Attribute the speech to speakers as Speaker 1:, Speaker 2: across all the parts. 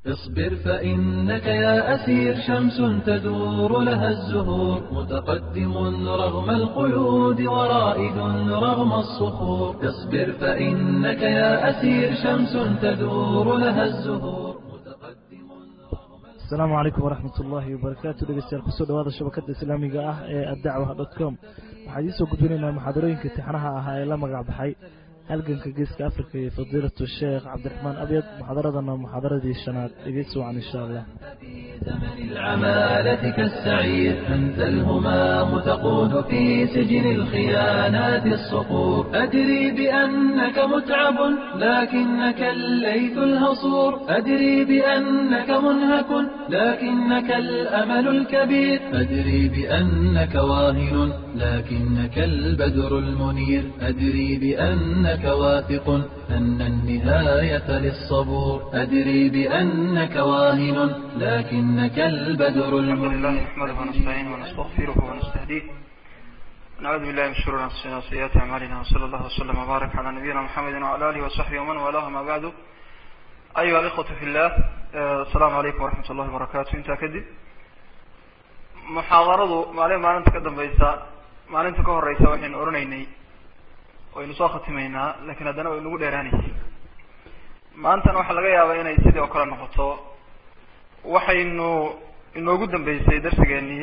Speaker 1: اصبر فإنك يا أسير شمس تدور لها الزهور متقدم رغم القيود ورائد رغم الصخور اصبر فإنك يا أسير شمس تدور لها الزهور متقدم رغم
Speaker 2: asalaamu calaykum waraxmat ullaahi wabarakaatu dhegeystayaal kusoo dhawaada shabakada islaamiga ah ee addacwa dot com waxaa idiin soo gudbinaynaa muxaadarooyinka tixnaha ahaa ee la magac baxay halganka geeska afrika iyo fadiilatu sheekh cabdiraxmaan abyad muxaadaradana muxaadaradii shanaad dhegeysi wacan insha allah
Speaker 1: في زمن العمالة كالسعير أنت الهمام تقود في سجن الخيانات الصقور أدري بأنك متعب لكنك الليث الهصور أدري بأنك منهك لكنك الأمل الكبير أدري بأنك واهن لكنك البدر المنير أدري بأنك واثق أن النهاية للصبور أدري بأنك واهن لكنك البدر
Speaker 3: الحمد لله
Speaker 1: المنير
Speaker 3: نحمده ونستعينه ونستغفره ونستهديه نعوذ بالله من شرور انفسنا وسيئات اعمالنا وصلى الله وسلم وبارك على نبينا محمد وعلى اله وصحبه ومن والاه ما بعد ايها الاخوه في الله آه، السلام عليكم ورحمه الله وبركاته انت كدب muxaadaradu maalin maalinta ka dambaysa maalinta ka horeysa waxaynu oranaynay waynu soo khatimaynaa lakin haddana way nagu dheeraanaysay maantana waxaa laga yaabaa inay sidii oo kale noqoto waxaynu inoogu dambeysay darsigeenii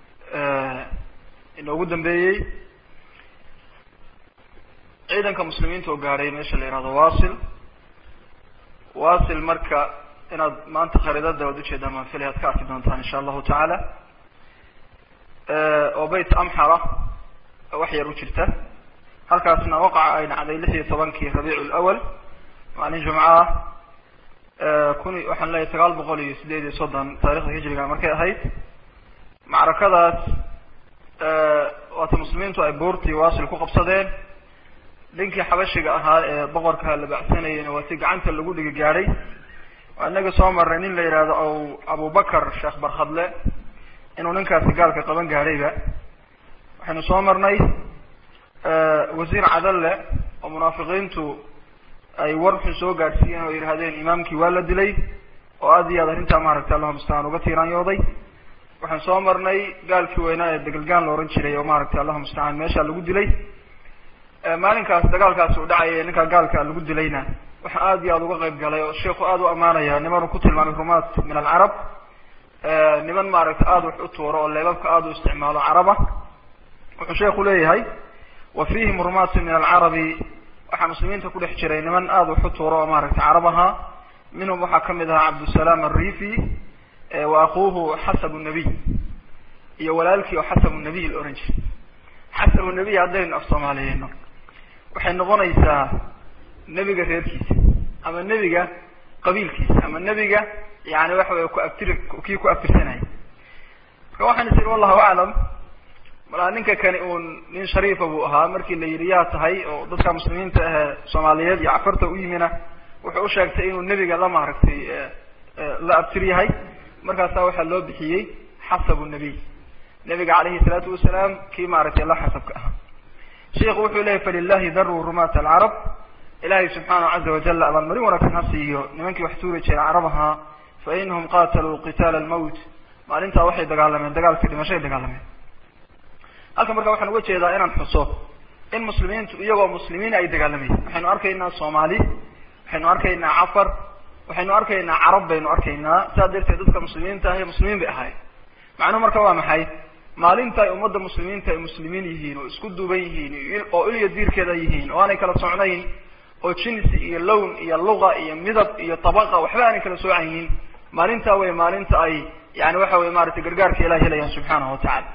Speaker 3: inoogu dambeeyey ciidanka muslimiinta oo gaadhay meesha la yihahdo wasil wasil marka inaad maanta khariidada waad ujeedaan maan filay ad ka arki doontaan insha allahu tacaala oo bayt amxara wax yar u jirta halkaasna waqaca ay dhacday lix iyo tobankii rabiic lawal maalin jumco ah kun waxaan leeyahay sagaal boqol iyo sideed iyo soddon taarikhda hijriga markay ahayd macrakadaas waata muslimiintu ay buurtii wasil ku qabsadeen ninkii xabashiga ahaa ee boqorka la bacsanayeyna waa si gacanta lagu dhigi gaadhay waa inaga soo marray nin la yihahdo aw abubakar sheekh barkhadle inuu ninkaasi gaalka qaban gaadhayba waxaynu soo marnay wasiir cadalle oo munaafiqiintu ay war xun soo gaadhsiiyeen oo yidhahdeen imaamkii waa la dilay oo aad iyo aad arrintaa maaragtay allahuma mustacaan uga tiiraanyooday waxaan soo marnay gaalkii weynaa ee degelgaan la ohan jiray oo maaragtay allahuma mustacaan meesha lagu dilay maalinkaas dagaalkaasi u dhacaya ee ninkaa gaalka lagu dilayna waxaa aad iyo aad uga qayb galay oo sheikhu aad u amaanaya nimanuu ku tilmaamay rumaat min alcarab niman maaragtay aada wax u tuuro oo leebabka aada u isticmaalo caraba wuxuu sheekhu leeyahay wa fihim rumaatun min alcarabi waxaa muslimiinta ku dhex jiray niman aada wax u tuuro oo maaragtay carab ahaa minhum waxaa kamid ahaa cabdusalaam alrifi wa akuuhu xasabu nabiy iyo walaalkii oo xasabu nabiy la ohan jiray xasabu nabiy haddaynu af soomaaliyeyno waxay noqonaysaa nebiga reerkiisa ama nebiga qabiilkiisa ama nebiga yani waxa wey ku abtir kii ku abtirsanaya marka waxaan is iri wallahu aclam malaa ninka kani uun nin shariifa buu ahaa markii la yidhi yaa tahay oo dadka muslimiinta ahee soomaaliyeed iyo cafarta u yimina wuxuu usheegtay inuu nebiga la maaragtay la abtir yahay markaasaa waxaa loo bixiyey xasabu nabiy nebiga calayhi salaatu wasalaam kii maaragtay la xasabka ahaa sheikhu wuxuu leyahy falilahi daru rumat alcarab ilahay subxaanahu caza wajal abaalmarin wanaagsan ha siiyo nimankii wax tuuri jiray carab ahaa fa inahum qataluu qitaala almowt maalintaa waxay dagaalameen dagaalkii dhimashay dagaalameen halkan marka waxaan uga jeedaa inaan xuso in muslimiintu iyagoo muslimiin ay dagaalamayeen waxaynu arkaynaa soomaali waxaynu arkaynaa cafar waxaynu arkaynaa carab baynu arkaynaa saa darteed dadka muslimiinta ahi muslimiin bay ahaayeen macnuhu marka waa maxay maalinta ay ummadda muslimiinta ay muslimiin yihiin oo isku duuban yihiin oo ilya diirkeeda yihiin oo aanay kala socnayn oo jinsi iyo lown iyo luqa iyo midab iyo tabaqa waxba aanay kala soocaynin maalintaa wey maalinta ay yani waxa wey maratay gargaarka ilahi helayaan subxaanahu watacala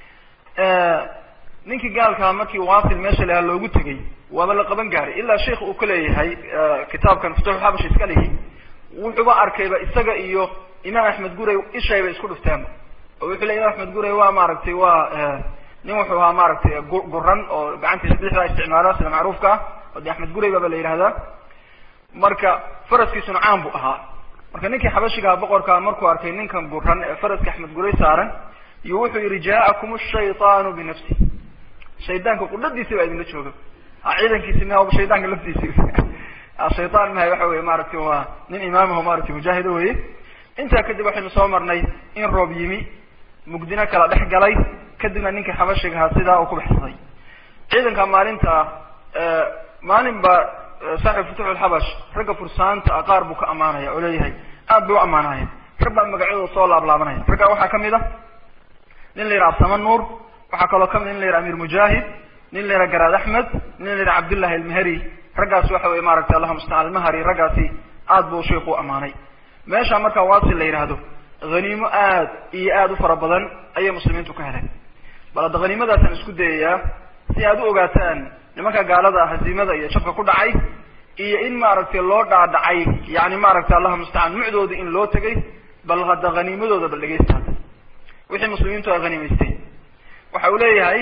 Speaker 3: ninkii gaalkaa markii wasil meesha lahaa loogu tegay waaba la qaban gaaray ilaa sheikh uu ka leeyahay kitaabkan futuxulxabash iska lihi wuxuuba arkayba isaga iyo imaam axmed guray ishayba isku dhuftaanba oo wuxuu ley imam axmed guray waa maaragtay waa nin wuxuu ahaa maaragtay guran oo gacantiisa bidixdaa isticmaala sida macruufka ah oo de axmed guray baaba la yihahdaa marka faraskiisuna caan bu ahaa marka ninkii xabashigaha boqorkaa markuu arkay ninkan guran ee faraska axmed guray saaran iyo wuxuu yihi jaakum shayطaanu binafsi shaydaanka qudhadiisi baa idinla jooga ciidankiisi ma shaydaanka laftiisi shayaan mahay waxa wey maaragtay waa nin imaamaho maratay mujaahida weye intaa kadib waxaynu soo marnay in roob yimi mugdino kala dhex galay kadibna ninkii xabashiga ahaa sidaa uu ku baxsaday ciidanka maalinta maalin ba saaxib futuux alxabash ragga fursaanta ah qaar buu ka amaanaya oo leeyahay aad bay u amaanaya rag baa magacyadooda soo laablaabanaya raggaa waxaa kamid a nin la yidhaha absama nuur waxaa kaloo kamid nin la yidhaha amir mujaahid nin la yidhaha garaad axmed nin la yidhaha cabdullahi almahari raggaas waxa weye maaragtay allahuma mustacaan almahari raggaasi aad buu sheikhu u amaanay meesha markaa waasi la yidhaahdo haniimo aad iyo aad u fara badan ayay muslimiintu ka heleen bal hadda haniimadaasaan isku dayayaa si aad u ogaataan nimanka gaalada haziimada iyo jabka ku dhacay iyo in maaragtay loo dhaadhacay yani maaragtay allahuma mustacaan mucdooda in loo tegay bal hadda haniimadooda bal dhegeysta hadda wixii muslimiintu ay haniimaysteen waxa uu leeyahay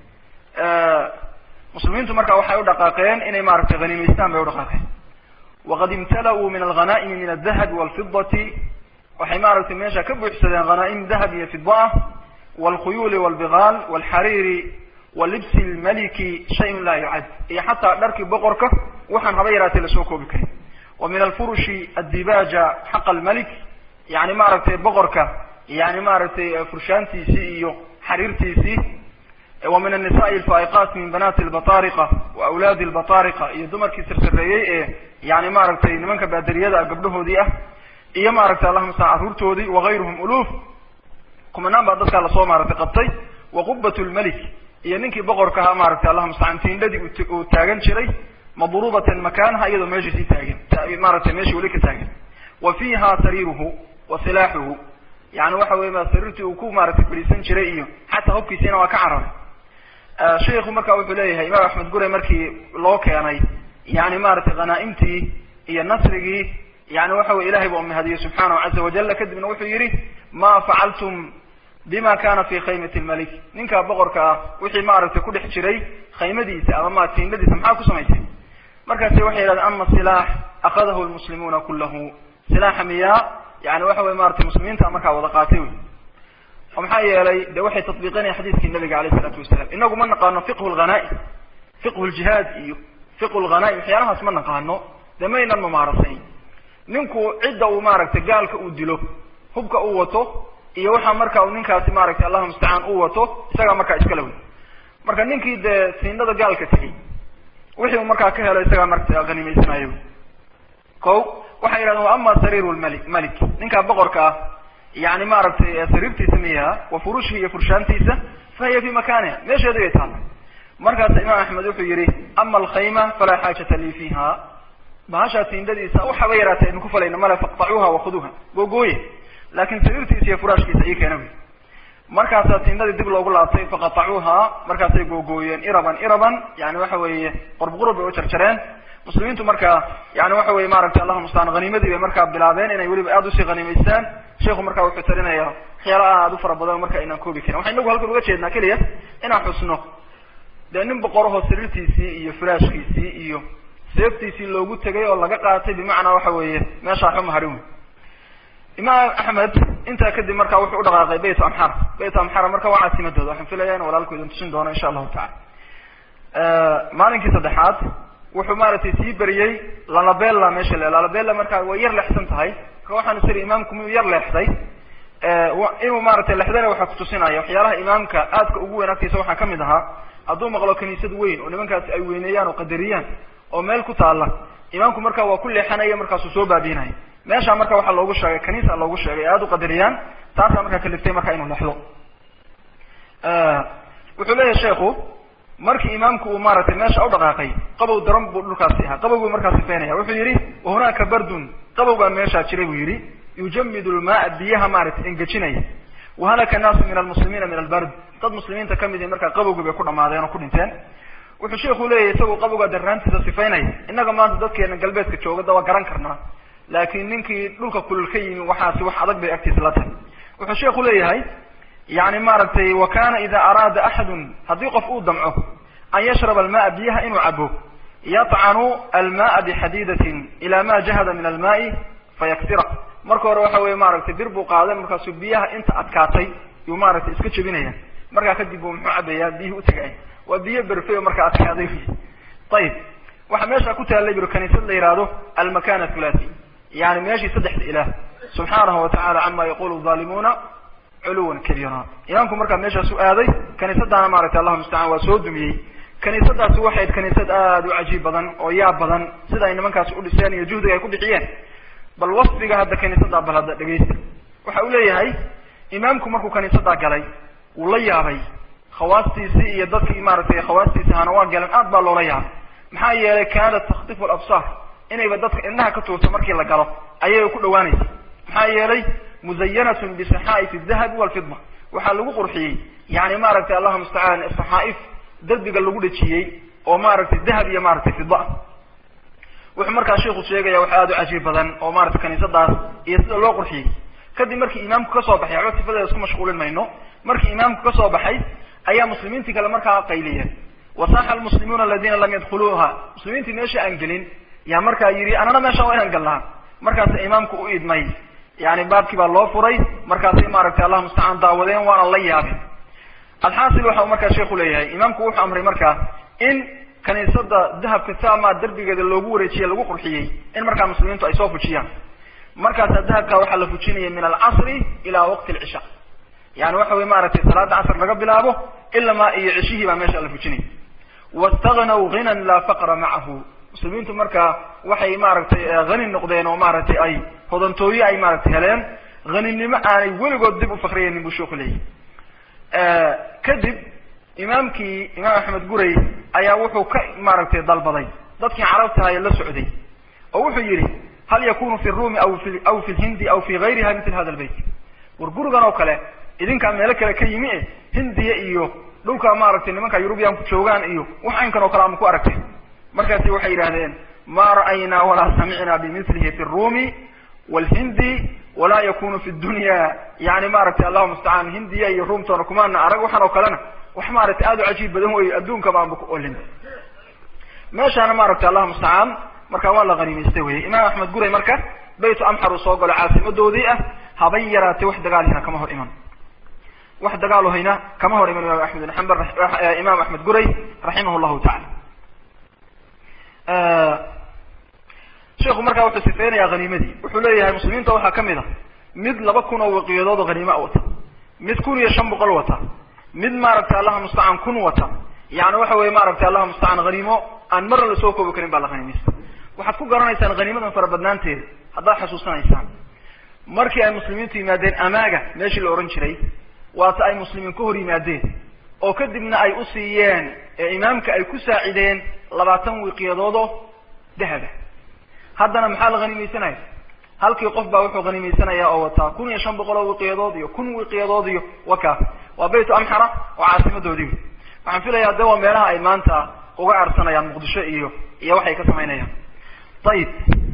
Speaker 3: muslimiintu marka waxay u dhaqaaqeen inay maaragtay haniimaystaan bay u dhaqaaqeen waqad imtala-uu min alghanaa'imi min aldahabi walfidati waxay maaragtay meesha ka buuxsadeen hanaaim dahab iyo fidbo ah walkhuyuuli walbigaal walxariiri walibsi lmaliki shayun laa yucad iyo xataa dharkii boqorka waxaan haba yaraatay lasoo koobi karin wa min alfurushi addibaja xaqa almalik yani maaragtay boqorka yani maaragtay furshaantiisii iyo xariirtiisii wa min annisaai alfaa'iqaat min banaati albatariqa wa awlaadi albatariqa iyo dumarkii sirsareeyey ee yani maaragtay nimanka baaderiyada ah gabdhahoodii ah iyo maaragtay allahuma sala carruurtoodii wagayruhum uluuf kumanaan baa dadkaa lasoo maaragtay qabtay wa qubat lmalik iyo ninkii boqorka ahaa maaragtay allahuma mustacaan tiindhadii uu taagan jiray madruubatan makaanaha iyadoo meeshii sii taagan maaragtay meeshii weli ka taagan wa fiiha sariiruhu wa silaaxuhu yani waxa weye sariirtii uu ku maaragtay fadhiisan jiray iyo xataa hubkiisiina waa ka cararay sheikhu marka wuxuu leeyahay imaam axmed gure markii loo keenay yani maaragtay hanaaimtii iyo nasrigii yani waxa weye ilahay baa umahadiyey subxaanahu caza wajala kadibna wuxuu yihi ma facaltum bima kana fi khaymati lmalik ninkaa boqorka ah wixii maaragtay ku dhex jiray khaymadiisa ama ma tiindadiisa maxaa ku samaysay markaasi waxay yidhahdeen ama silaax akadahu lmuslimuuna kulahu silaaxa miyaa yani waxa weye maratay muslimiinta markaa wada qaatay wey oo maxaa yeelay de waxay tatbiiqinayan xadiiskii nabiga alayh isalaatu wasalam inagu ma naqaano fiqhu lghanaim fiqhu ljihaad iyo fiqhu lghanaim waxyaalahaas ma naqaano de maynan mumaarasayn ninku cidda uu maaragtay gaalka uu dilo hubka uu wato iyo waxa marka uu ninkaasi maaragtay allahuma mustacaan uu wato isagaa markaa iskala wey marka ninkii dee siindada gaalka tegey wixii uu markaa ka helo isagaa marka hanimaysanayo ko waxay yidhahdeen wa ama sariiru lmali malik ninkaa boqorka ah yani maaragtay sariirtiisa miyaha wa furushihi iyo furshaantiisa fa hiya fi makaniha meesheeda bay taalla markaas imaam axmed wuxuu yihi ama alkhayma falaa xaajata lii fiiha bahashaa tiindadiisa waxaba yaraatay aynu ku falayna male faqtacuuha wakhuduuha googooye laakin sariirtiisa iyo furaashkiisa ii keena wy markaasaa tiindadii dib loogu laabtay faqatacuuha markaasay googooyeen iraban iraban yani waxa weeye qurb qurub bay u jarjareen muslimiintu markaa yani waxa weye maaragtay allahuma mustaan haniimadii bay markaa bilaabeen inay weliba aada usii haniimaystaan sheikhu markaa wuxuu talinaya waxyaala aada u fara badan marka aynaan koobi karin waxay inagu halkan uga jeednaa keliya inaan xusno dee nin boqorahoo sariirtiisii iyo furaashkiisii iyo seeftiisii loogu tegay oo laga qaatay bimacnaa waxa weeye meeshaa xuma harin wey imaam axmed intaa kadib marka wuxuu udhaqaaqay bayt amxar bayt amxar marka waa caasimadooda waxaan filaya in walaalku idin tusin doono insha allahu tacala maalinkii saddexaad wuxuu maaragtay sii beriyey lalabella meesha le lalabella markaa way yar leexsan tahay marka waxaan isiri imaamku miyuu yar leexday inuu maaragtay lexdana waxaa kutusinaya waxyaalaha imaamka aadka ugu weyn agtiisa waxaa kamid ahaa hadduu maqlo kaniisad weyn oo nimankaasi ay weyneeyaan oo qadariyaan oo meel ku taala imaamku marka waa ku leexanaya markaasuu soo baabiinaya meesha marka waxaa loogu sheegay kaniisa loogu sheegay aada u qadariyaan taasaa markaa kaliftay marka inuu lexdo wuxuu leeyahay sheikhu markii imaamku uu maaragtay meesha u dhaqaaqay qabow daran buu dhulkaasi ahaa qabowguu markaa sifeynaya wuxuu yihi wahunaaka bardun qabow baa meeshaa jiray buu yihi yujamidu lmaaa biyaha maaragtay engejinaya wahalaka naasu min almuslimiina min albard dad muslimiinta kamid i markaa qabowgii bay ku dhamaadeen oo ku dhinteen wuxuu sheikhu leeyahay isagoo qabowgaa darraantiisa sifaynaya innaga maanta dadkeena galbeedka joogada waa garan karnaa laakin ninkii dhulka kulul ka yimi waxaasi wax adag bay agtiisa la tahay wuxuu sheikhu leeyahay yani maaragtay wa kana ida araada axadun haddii qof uu damco an yashraba almaaa biyaha inuu cabo yatcanu almaaa bixadiidatin ila ma jahada min almaai fayaksira marka hore waxa weye maaragtay bir buu qaaday markaasuu biyaha inta adkaatay yuu maaragtay iska jebinaya markaa kadib buu muxuu cabaya biyihii utagay waa biyo berfey oo markaa adkaaday ayib waxaa meesha ku taallay biro kaniisad la yihahdo almakan thulathi yani meeshii saddexda ilaah subxaanahu watacala cama yaqulu zaalimuuna culuwan kabiira imaamku markaa meeshaas u aaday kaniisadaana maaragtay allahu mustacaan waa soo dumiyey kaniisadaasi waxay kaniisad aada u cajiib badan oo yaab badan sida ay nimankaasi u dhiseen iyo juhdiga ay ku bixiyeen bal wasfiga hadda kaniisadaa bal hadda dhegeysta waxa uu leeyahay imaamku markuu kaniisadaa galay wuu la yaabay khawaastiisii iyo dadkii maaragtay khawaastiisi ahana waa galeen aad baa loola yaabay maxaa yeelay kaanat takhtifu alabsaar inayba dadka indhaha ka tuurto markii la galo ayay ku dhawaanaysa maxaa yeelay muzayanatun bisaxaa'if adahabi walfida waxaa lagu qurxiyey yani maaragtay allahu mustacaan saxaa'if derbiga lagu dhejiyey oo maaragtay dahab iyo maaragtay fida ah wuxuu markaa sheiku sheegaya wax aada u cajiib badan oo maratay kaniisadaas iyo sida loo qurxiyey kadib markii imaamku kasoo baxay waxba sifadeeda isku mashquulin mayno markii imaamku kasoo baxay ayaa muslimiintii kale markaa qayliyeen wasaaxa almuslimuuna aladina lam yadkhuluuha muslimiintii meesha aan gelin yaa markaa yidhi anana meeshaan waa inaan galnaa markaasa imaamku u idmay yani baabkii baa loo furay markaasay maaragtay allah mustacaan daawadeen waana la yaabin alxaasil waxa uu markaa sheikhu leeyahay imaamku wuxuu amray markaa in kaniisada dahabka sama derbigeeda loogu wareejiyey lagu qurxiyey in markaa muslimiintu ay soo fujiyaan markaasa dahabka waxaa la fujinaya min alcasri ila waqti alcisha yani waxa wey maaragtay salaada casr laga bilaabo ilamaa iyo cishihii baa meesha la fujinaya wastagnaw ghinan laa faqra macahu muslimiintu markaa waxay maaragtay hani noqdeen oo maaragtay ay hodantooye ay maaragtay heleen haninimo aanay weligood dib u fakriyaynin buu sheeku leeyahy kadib imaamkii imaam axmed guray ayaa wuxuu ka maaragtay dalbaday dadkii carabtahaye la socday oo wuxuu yihi hal yakunu fi rumi aw fi aw fi lhindi aw fi gayriha mitl hada lbayt war gurigan oo kale idinkaa meelo kale ka yimi e hindiya iyo dhulka maaragtay nimanka yurubiyanku joogaan iyo wax aynkan oo kale ama ku aragtay markaasi waxay yidhahdeen ma ra'aynaa walaa samicnaa bimilihi fi rumi wlhindi walaa yakunu fi dunya yani maaragtay allahu mustacaan hindiya iyo ruumtoona kumaana arag waxaan oo kalena wax maaragtay aada u cajiib badan wey adduunka baanba ku olin meeshaana maaragtay allahu mustacaan marka waa la hanimaystay wey imaam axmed guray marka baytu amxar uu soo galo caasimadoodii ah haban yaraatay wax dagaalhina kama hor iman wax dagaal hayna kama hor iman imam axmed bin xambal imaam axmed guray raximah llahu tacala sheikhu markaa wuxuu sifeynayaa haniimadii wuxuu leeyahay muslimiinta waxaa kamid a mid laba kun oo waqiyadood oo haniima wata mid kun iyo shan boqol wata mid maaragtay allaha mustacaan kun wata yani waxa weye maaragtay allaha mustacaan haniimo aan marna lasoo koobi karin baa la haniimaysta waxaad ku garanaysaan haniimadan fara badnaanteeda haddaad xasuusanaysaan markii ay muslimiintu yimaadeen amaaga meeshii la ohan jiray waata ay muslimiin ka hor yimaadeen oo kadibna ay u siiyeen ee imaamka ay ku saacideen labaatan wiqiyadoodoo dahaba haddana maxaa la hanimaysanaya halkii qof baa wuxuu hanimaysanaya oo wataa kun iyo shan boqol oo wiqiyadood iyo kun wiqiyadood iyo wakaas waa baytu amxara oo caasimadoodii waxaan filayaa de waa meelaha ay maanta uga aarsanayaan muqdisho iyo iyo waxay ka samaynayaan ayib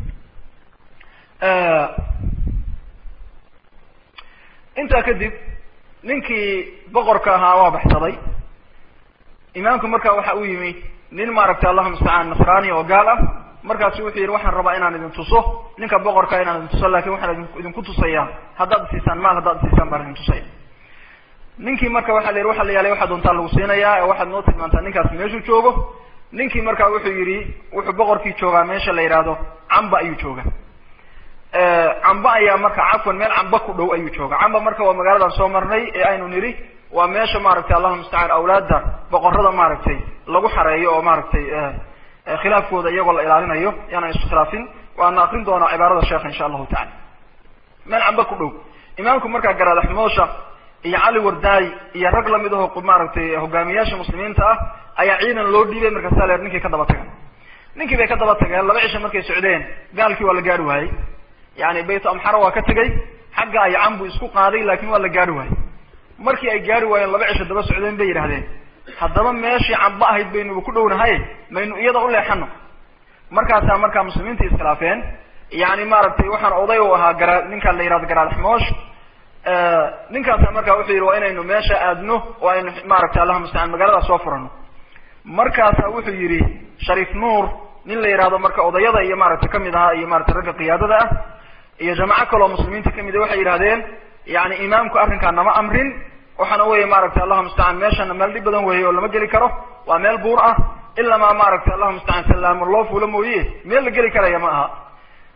Speaker 3: intaa kadib ninkii boqorka ahaa waa baxsaday imaamku marka waxa u yimi nin maaragtay allahu mustacaan nasraani oo gaal ah markaasu wuxuu yidhi waxaan rabaa inaan idin tuso ninka boqorka inaan idin tuso lakin waxaan idinku tusayaa haddaad isiisaan maal haddaad isiisaan baan idin tusaya ninkii marka waxa la yidhi waxa la yaalay waxaa doontaa lagu siinayaa ee waxaad noo tilmaantaa ninkaas meeshuu joogo ninkii marka wuxuu yidhi wuxuu boqorkii joogaa meesha la yidhaahdo camba ayuu jooga camba ayaa marka cafwan meel camba ku dhow ayuu jooga camba marka waa magaaladan soo marnay ee aynu nidhi waa meesha maaragtay allahuma mustacaan awlaadda boqorada maaragtay lagu xareeyo oo maaragtay khilaafkooda iyagoo la ilaalinayo yaanaan iskhilaafin waana akrin doonaa cibaarada sheekha insha allahu tacala meel camba ku dhow imaamku markaa garaadaxmoosha iyo cali wardaay iyo rag lamid aho maaragtay hogaamiyaasha muslimiinta ah ayaa ciidan loo dhiibay markaasa leer ninkii ka daba taga ninkii bay ka daba tageen laba cisha markay socdeen gaalkii waa la gaari waayey yani baytu amxara waa ka tegay xagga ay cambu isku qaaday laakin waa la gaari waayey markii ay gaari waayeen laba cisho daba socdeen bay yidhahdeen haddaba meeshii camba ahayd baynuba ku dhownahay maynu iyada u leexano markaasaa markaa muslimiinta iskhilaafeen yani maaragtay waxaan oday u ahaa gara ninkaan la yihahdo garaadxmoosh ninkaasa markaa wuxuu yidhi waa inaynu meesha aadno oo aynu maaragtay allahuma mustacaan magaalada soo furano markaasa wuxuu yidhi shariif nuur nin la yidhahdo marka odayada iyo maaragtay kamid ahaa iyo maratay ragga qiyaadada ah iyo jamaco kaloo muslimiinta kamid a waxay yidhahdeen yani imaamku arrinkaa nama amrin waxaana weye maaragtay allahuma mustacaan meeshana meel dhib badan weeye oo lama geli karo waa meel buur ah ilamaa maaragtay allahuma mustacaan salaamo loo fuulo mooye meel la geli karaya ma aha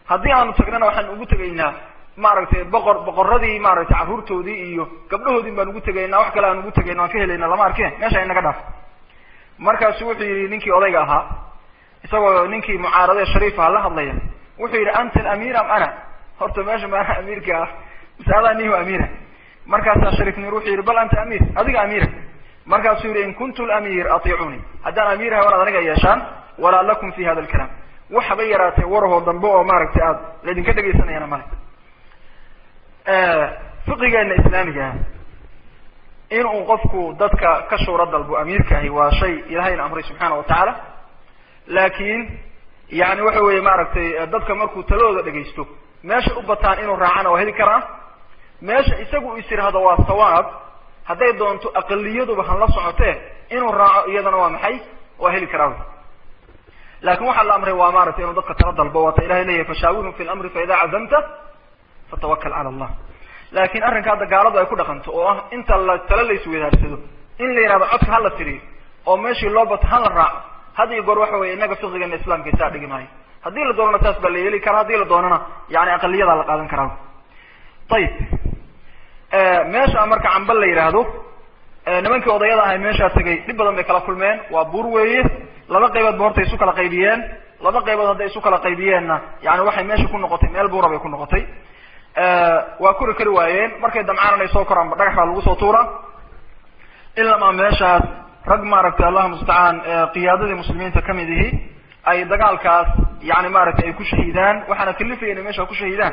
Speaker 3: haddii aanu tagnana waxaan ugu tegaynaa maaragtay boqor boqoradii maaragtay carruurtoodii iyo gabdhahoodin baan ugu tegaynaa wax kale aan ugu tegayna waan ka helayna lama arkeen meesha inaga dhaaf markaasu wuxuu yidhi ninkii odayga ahaa isagoo ninkii mucaaradee shariifaha la hadlaya wuxuu yidhi anta alamiir am ana horta meesha maana amiirka ah mise adaa nihu amiira markaasaa shariif nuur wuxuu yidhi bal anta amiir adiga amiira markaasuu yidhi in kuntu lamir atiicuni haddaan amiirahay wanaad aniga yeeshaan walaa lakum fi hada alkalaam waxaba yaraatee warahoo dambe oo maaragtay aad laydinka dhegaysanayana male fiqigeena islaamiga ah inuu qofku dadka ka shuuro dalbo amiirka ahi waa shay ilahayna amray subxaana watacaala laakiin yani waxa weeye maaragtay dadka markuu taladooda dhegaysto meesha u bataan inuu raacana waa heli karaa meesha isagu is yidhaahdo waa sawaab hadday doonto aqaliyaduba han la socotee inuu raaco iyadana waa maxay waa heli karaa wy laakin waxaa la amray waa maaragtay inuu dadka tala dalbo waata ilahay leeyahay fashaawirhum fi lamri faida cazamta fatawakal cala allah laakin arrinka hadda gaaladu ay ku dhaqanto oo ah inta la tala la isweydaarsado in la yihahdo codka hala tiriyo oo meeshii loo bato hala raaco had iyo goor waxa weye inaga fiqigeena islamka isaa dhigi maayo haddii la doonana saas baa la yeeli karaa haddii la doonana yani aqaliyadaa la qaadan karaa ayib meesha marka cambal la yidhaahdo nimankii odayada ahay meeshaa tegay dhib badan bay kala kulmeen waa buur weeye laba qaybood ba horta isu kala qaybiyeen laba qaybood hadday isu kala qaybiyeenna yani waxay meesha ku noqotay meel buura bay ku noqotay waa kori kari waayeen markay damcaan inay soo koraanba dhagax baa lagu soo tuura ilamaa meeshaas rag maaragtay allahu mustacaan qiyaadadii muslimiinta kamid ihi ay dagaalkaas yani maaragtay ay ku shahiidaan waxaana kalifaya inay meesha ku shahiidaan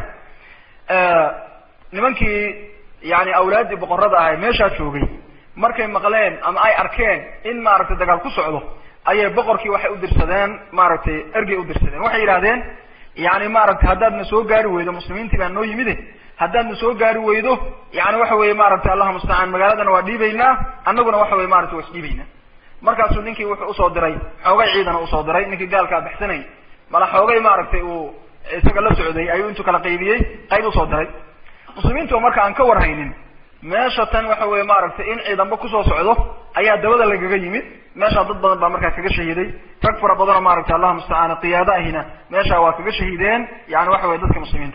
Speaker 3: nimankii yani awlaaddii boqorada ahay meeshaa joogay markay maqleen ama ay arkeen in maaragtay dagaal ku socdo ayay boqorkii waxay u dirsadeen maaragtay ergey u dirsadeen waxay yidhahdeen yani maaragtay haddaadna soo gaari weydo muslimiintii baa noo yimide haddaadna soo gaari weydo yani waxa weye maaragtay allahu mustacaan magaaladana waa dhiibaynaa annaguna waxa weye maratay waa isdhiibaynaa markaasuu ninkii wuxuu usoo diray xoogay ciidana usoo diray ninkii gaalkaa baxsanayay mala xoogay maaragtay uu isaga la socday ayuu intuu kala qaybiyey qayb usoo diray muslimiintu marka aan ka warhaynin meesha tan waxa weye maaragtay in ciidanba kusoo socdo ayaa dabada lagaga yimid meeshaa dad badan baa markaa kaga shahiiday rag fara badanoo maaragtay allahu mustacaan qiyaado ahina meesha waa kaga shahiideen yani waxa weye dadka muslimiinta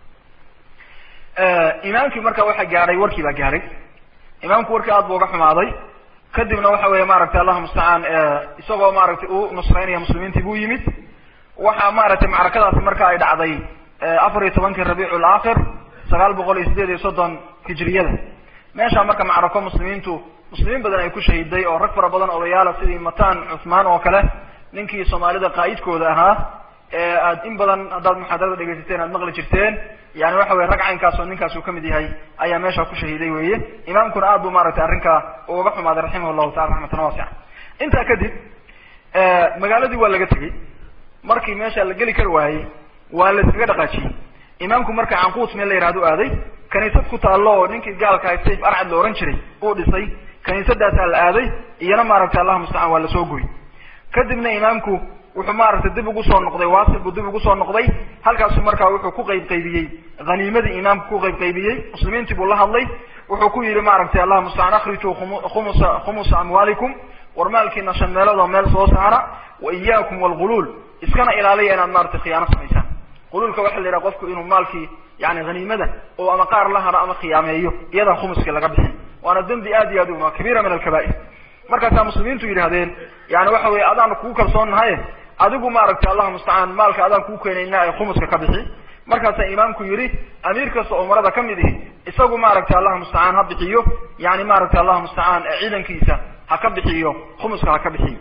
Speaker 3: ah imaamkii marka waxa gaadhay warkii baa gaadhay imaamku warkii aad bu uga xumaaday kadibna waxa weye maaragtay allahu mustacaan isagoo maaragtay u nusraynaya muslimiintii buu yimid waxaa maaragtay macrakadaasi marka ay dhacday afar iyo tobankii rabiicu laakhir sagaal boqol iyo sideed iyo soddon hijriyada meeshaa marka macrako muslimiintu muslimiin badan ay ku shahiday oo rag fara badan odayaala sidii matan cuthmaan oo kale ninkii soomaalida qaa'idkooda ahaa ee aad in badan haddaad muxaadarada dhegaysateen aad maqli jirteen yani waxa weye rag caynkaas oo ninkaas uu kamid yahay ayaa meesha ku shahiiday weye imaamkuna aad bu maaragtay arrinkaa uga xumaaday raximah llahu taala raxmatan waasica intaa kadib magaaladii waa laga tegey markii meesha la geli kari waayey waa la iskaga dhaqaajiyey imaamku marka canquut meel la yihahdo aaday kaniisad ku taallo oo ninkii gaalka hay sayf arcad la ohan jiray uu dhisay kaniisadaasaa la aaday iyana maaragtay allahu mustacaan waa lasoo goy kadibna imaamku wuxuu maaragtay dib ugu soo noqday waasil buu dib ugu soo noqday halkaasu markaa wuxuu ku qayb qaybiyey haniimadii imaamku ku qayb qaybiyey muslimiintii buu la hadlay wuxuu ku yidhi maaragtay allahu mustacaan akhrijuu khumusa khumusa amwaalikum war maalkiina shan meeloodoo meel soo saara wa iyaakum walghuluul iskana ilaaliya inaad maratay khiyaano samaysaan quluulka waxa la yidhaha qofku inuu maalkii yani haniimada oo ama qaar la haro ama khiyaameeyo iyadaan khumuskii laga bixin waana dembi aad iyo aad u kabiira min alkabaa'ir markaasaa muslimiintu yidhahdeen yani waxa weye adaanu kugu kalsoonnahaye adigu maaragtay allahu mustacaan maalka adaan kuu keenayna ee khumuska ka bixi markaasaa imaamku yidhi amiir kasta oo umarada kamid ihi isagu maaragtay allahu mustacaan ha bixiyo yani maaragtay allahu mustacaan ciidankiisa ha ka bixiyo khumuska ha ka bixiyo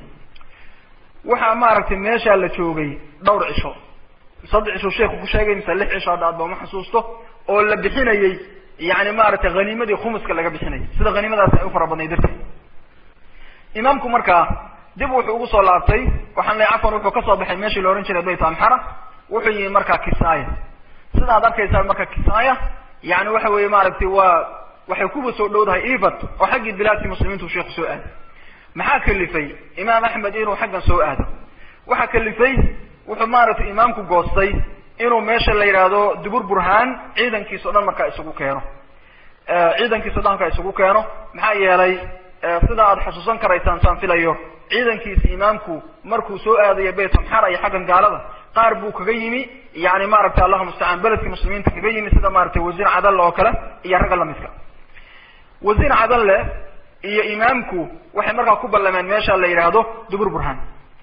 Speaker 3: waxaa maaragtay meeshaa la joogay dhowr cisho saddex cisho sheeku ku sheegay mise lix cisho hadda adba ma xasuusto oo la bixinayey yani maaragtay haniimadii khumuska laga bixinayay sida haniimadaasi ay u fara badnay darteed imaamku markaa dib wuxuu ugu soo laabtay waxaan leey cafan wuxuu kasoo baxay meeshii la ohan jiray bayt amxara wuxuu yimi markaa kisaaya sidaad arkaysaa marka kisaaya yani waxa weeye maaragtay waa waxay kuba soo dhowdahay evat oo xaggii bilaadkii muslimiintu sheeku soo aaday maxaa kalifay imaam axmed inuu xaggan soo aado waxaa kalifay wuxuu maaragtay imaamku goostay inuu meesha la yidhaahdo dubur burhaan ciidankiisa o dhan markaa isugu keeno ciidankiisa o dhan markaa isugu keeno maxaa yeelay sida aad xusuusan karaysaan saan filayo ciidankiisa imaamku markuu soo aadayo bayt amxara iyo xaggan gaalada qaar buu kaga yimi yani maaragtay allahuma mustacaan beledkii muslimiinta kaga yimi sida maaragtay wasiir cadalle oo kale iyo ragga lamidka wasiir cadalle iyo imaamku waxay markaa ku ballameen meesha la yidhaahdo dubur burhaan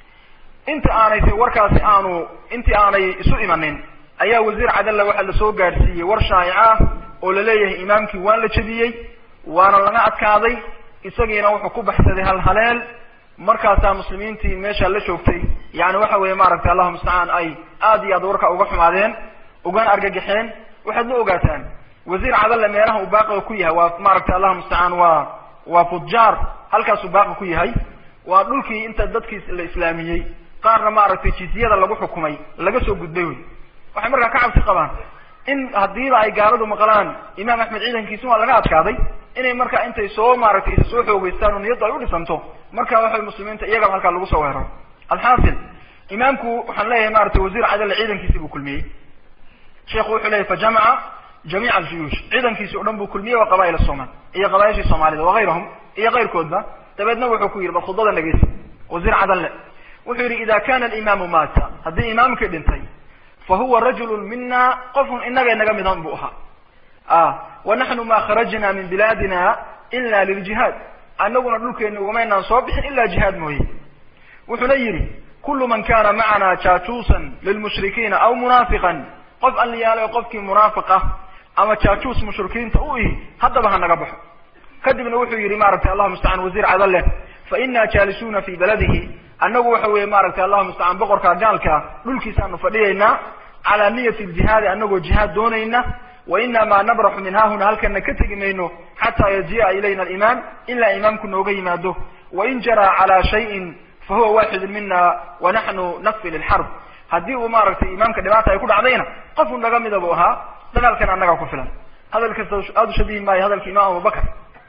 Speaker 3: inta aanay warkaasi aanu intii aanay isu imanin ayaa wasiir cadalle waxaa lasoo gaadhsiiyey war shaayica ah oo laleeyahay imaamkii waan la jebiyey waana laga adkaaday isagiina wuxuu ku baxsaday hal haleel markaasaa muslimiintii meesha la joogtay yani waxa weeye maaragtay allahuma mustacaan ay aad iyo aad warka uga xumaadeen ugana argagaxeen waxaad la ogaataan wasiir cadalle meelaha uu baaqiga ku yahay waa maaragtay allahuma mustacaan waa waa fujaar halkaasuu baaqi ku yahay waa dhulkii inta dadkii la islaamiyey qaarna maaragtay jizyada lagu xukumay laga soo gudbay wey waxay markaa ka cabsi qabaan in haddiiba ay gaaladu maqlaan imaam axmed ciidankiisi waa laga adkaaday inay markaa intay soo maaragtay isa soo xoogeystaan oo niyaddu ay u dhisanto marka waxay muslimiinta iyagaba halkaa lagu soo weeraro alxaasil imaamku waxaan leeyahay maratay wasiir cadalle ciidankiisi buu kulmiyey sheikhu wuxuu leyahy fajamaca jamiica aljuyuush ciidankiisi o dhan buu kulmiyey waa qabaa'il somal iyo qabaa'ishii soomaalida wagayrahum iyo kayrkoodba dabeedna wuxuu ku yidhi bal khudbada dhegeysa wasiir cadalle wuxuu yidhi ida kana alimaamu maata haddii imaamkii dhintay fa huwa rajulu mina qofun inaga inaga midan buu ahaa wa naxnu ma kharajna min bilaadina ila liljihaad anaguna dhulkeena ugumaynaan soo bixin ila jihaad mooye wuxuuna yidhi kulu man kana macana jaajuusan lilmushrikiina aw munaafiqan qof alliyaalo qofkii munaafiq ah ama jaajuus mushrikiinta u ihi haddaba ha naga baxo kadibna wuxuu yidhi maaragtay allahuma mustacaan wasiir cadalleh fa ina jaalisuuna fi baladihi annagu waxa weeye maaragtay allahuma mustacaan boqorka gaalka dhulkiisaanu fadhiyaynaa calaa niyati ljihaadi anagoo jihaad doonayna wa inama nabraxu min haahuna halkana ka tegi mayno xataa yajiia ilayna alimaam ilaa imaamku nooga yimaado wain jaraa calaa shayin fa huwa waaxidun mina wa naxnu nakfi lilxarb haddii uu maaragtay imaamka dhibaata ay ku dhacdayna qofu naga mida buu ahaa dagaalkan annagaa ku filan hadalkasta aada u shabihi maayo hadalka imaam abubakar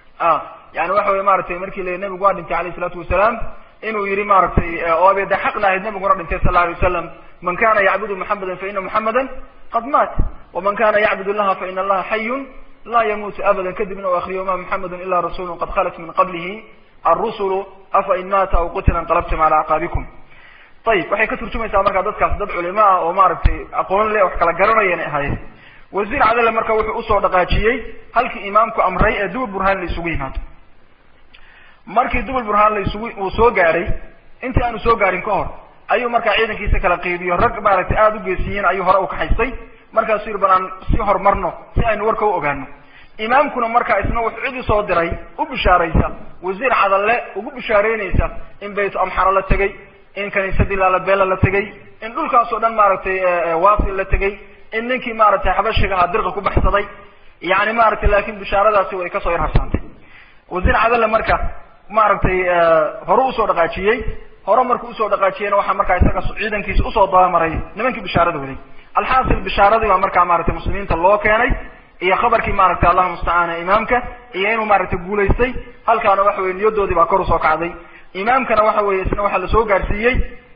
Speaker 3: yani waxa weye maratay markii la nabigu waa dhintay alayh isalaatu wasalaam inuu yihi maaragtay oo abeede xaqna ahayd nabiguna dhintay sal la alay wasalam man kana yacbudu muxameda faina muxameda qad maat waman kana yacbud allaha faina allaha xayun laa yamuutu abada kadibna u akriyo ma muxamedu ila rasulu qad khalat min qablihi arusulu afa in maata aw qutila inqalabtum cala acqaabikum ayib waxay ka turjumaysaa markaa dadkaas dad culimo ah oo maaragtay aqoon le wax kala garanayana ahaayeen wasiir cadale marka wuxuu usoo dhaqaajiyey halkii imaamku amray ee dubul burhaan la isugu yimaado markii dubul burhaan la isugu uu soo gaadhay intii aanu soo gaadhin ka hor ayuu markaa ciidankiisa kala qeybiyo rag maaragtay aada u geesiyiin ayuu hore u kaxaystay markaasuu yidhi bal aan si horumarno si aynu warka u ogaano imaamkuna markaa isna wuxuu cid usoo diray u bishaaraysa wasiir cadalle ugu bishaareynaysa in baytu amxara la tegey in kaniisadii laalabela la tegey in dhulkaas oo dhan maaragtay waasil la tegey in ninkii maaragtay xabashiga ahaa dirqa ku baxsaday yani maaragtay laakin bishaaradaasi way kasoo yar harsaantay wasiir cadalle marka maaragtay hore usoo dhaqaajiyey hore markuu usoo dhaqaajiyeyna waxaa markaa isaga ciidankiisa usoo dabamaray nimankii bishaarada waday alxaasil bishaaradii baa markaa maaragtay muslimiinta loo keenay iyo khabarkii maaragtay allahuma mustacaan imaamka iyo inuu maaragtay guulaystay halkaana waxa weye niyadoodii baa kor usoo kacday imaamkana waxa weye isna waxaa lasoo gaadhsiiyey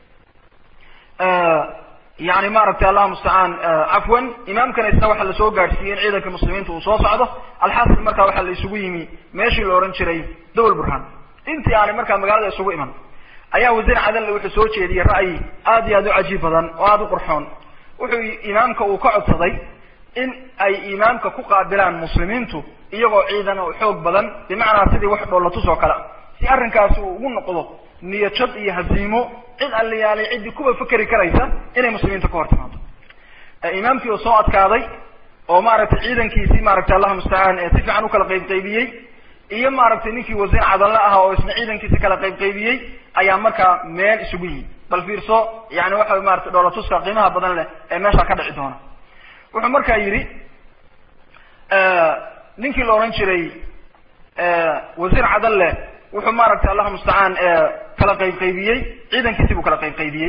Speaker 3: yani maaragtay allahuma mustacaan cafwan imaamkana isna waxaa lasoo gaadhsiiyey in ciidanka muslimiinta uu soo socdo alxaasil markaa waxaa la isugu yimi meeshii la odhan jiray dowel burhaan intii aanay markaa magaalada isugu iman ayaa wasiir cadalle wuxuu soo jeediyey ra'yi aad iyo aad u cajiib badan oo aada u qurxoon wuxuu imaamka uu ka codsaday in ay imaamka ku qaabilaan muslimiintu iyagoo ciidan oo xoog badan bimacnaa sidii wax dhoolatus oo kale si arrinkaasi uu ugu noqdo niyajad iyo haziimo cid alliyaalay ciddii kuwa fakeri karaysa inay muslimiinta ka hor timaado imaamkii oo soo adkaaday oo maaragtay ciidankiisii maaragtay allahuma mustacaan si fiican u kala qayb qaybiyey iyo maaragtay ninkii wasiir cadalle aha oo isna ciidankiisa kala qayb qaybiyey ayaa markaa meel isugu yimi bal fiirso yani waxa maratay dhoolatuska qiimaha badan leh ee meesha ka dhici doona wuxuu markaa yidhi ninkii la odhan jiray wasiir cadalle wuxuu maaragtay allahuma mustacaan kala qayb qaybiyey ciidankiisi buu kala qayb qaybiyey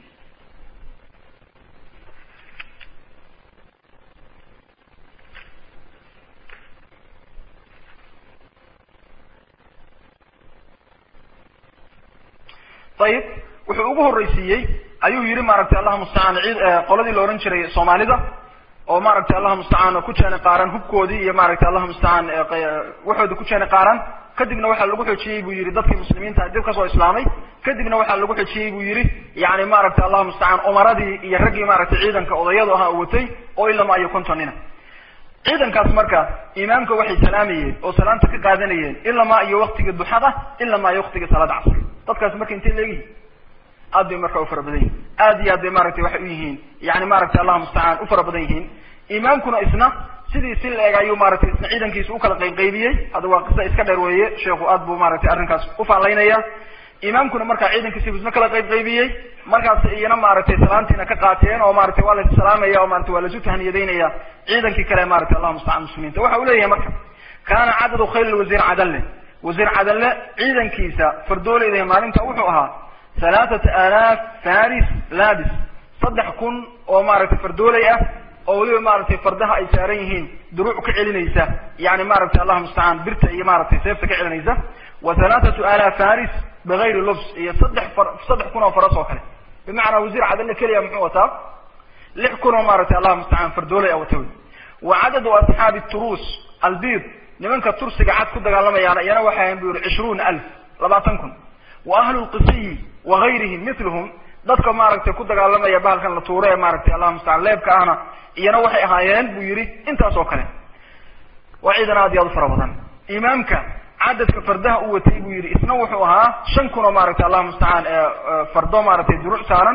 Speaker 3: ayib wuxuu ugu horreysiiyey ayuu yihi maaragtay allahuma mustacaan cid qoladii la odhan jiray soomaalida oo maaragtay allahuma mustacaan ku jeeni qaaran hubkoodii iyo maaragtay allahuma mustacaan waxooda ku jeeni qaaran kadibna waxaa lagu xojiyey buu yihi dadkii muslimiinta dib kasoo islaamay kadibna waxaa lagu xojiyey buu yihi yani maaragtay allahu mustacaan umaradii iyo raggii maaragtay ciidanka odayadu ahaa watay oo ilama iyo kontonina ciidankaas marka imaamka waxay salaamayeen oo salaamta ka qaadanayeen ilamaa iyo waktiga duxada ilamaa iyo waktiga salaada casr dadkaas marka intay leegihiin aad bay marka u fara badan yihin aad iyo aad bay maaragtay waxay u yihiin yani maaragtay allahu mustacaan u fara badan yihiin imaamkuna isna sidii si la eg ayuu maaragtay isna ciidankiisa ukala qaybqaybiyey hadda waa qisa iska dheer weeye sheekhu aad buu maaragtay arrinkaas ufaalaynaya imaamkuna markaa ciidankiisa isna kala qaybqaybiyey markaas iyana maaragtay salaantiina ka qaateen oo maratay waa la salaamaya oo maratay waa lasu tahniyadaynaya ciidankii kale maratay allahu mustacaan muslimiinta waxa uu leeyahay marka kaana cadadu khayl wasiir cadalle wasiir cadalle ciidankiisa fardooleyda maalinta wuxuu ahaa halaathata alaaf faris labis saddex kun oo maaragtay fardooley ah oo weliba maaragtay fardaha ay saaran yihiin duruuc ka celinaysa yani maaragtay allahu mustacaan birta iyo maaragtay seefta ka celinaysa wa halaathatu alaaf faris bigayri lubs iyo saddex far saddex kun oo faras oo kale bimacnaa wasiir cadalle keliya muxuu wataa lix kun oo maaragtay allahu mustacaan fardooley a wata wey wa cadadu asxaabi turuus albid nimanka tursiga cad ku dagaalamayaana iyana waxay ahayn bu yihi cishruuna alf labaatan kun wa ahlu lqisiyi wa gayrihim miluhum dadka maaragtay ku dagaalamaya bahalkan la tuuro ee maaragtay allahu mustacaan leebka ahna iyana waxay ahaayeen buu yihi intaas oo kale waa ciidan aad iyo aad u fara badan imaamka cadadka fardaha u watay buu yihi isna wuxuu ahaa shan kun oo maaragtay allahu mustacaan fardo maaragtay duruuc saaran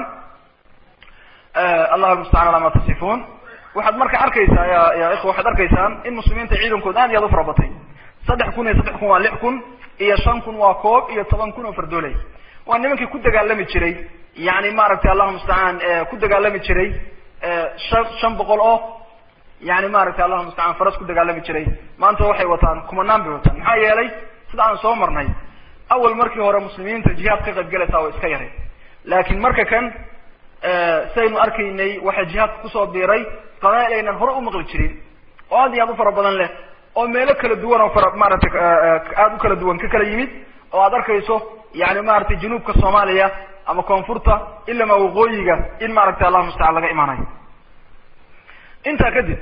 Speaker 3: allahu mustacaan alaa ma tasifuun waxaad marka arkaysaa ya ya ikhwa waxaad arkaysaan in muslimiinta ciidankood aad iyo aad u fara batay saddex kun iyo saddex kun waa lix kun iyo shan kun waa koob iyo toban kun oo fardooley waa nimankii ku dagaalami jiray yani maaragtay allahu mustacaan ku dagaalami jiray shan shan boqol oo yani maaragtay allahu mustacaan faras ku dagaalami jiray maanta waxay wataan kumanaan bay wataan maxaa yeelay sida aan soo marnay awal markii hore muslimiinta jihaad ka qayb galaysaa waa iska yaray laakiin marka kan saynu arkaynay waxaa jihaadka kusoo biiray qabail aynan hore u maqli jirin oo aad iyo aad u fara badan leh oo meelo kala duwan oo fara maaragtay aada u kala duwan ka kala yimid oo aad arkayso yani maaragtay januubka soomaaliya ama koonfurta ilama waqooyiga in maaragtay allahu mustacaan laga imaanayo intaa kadib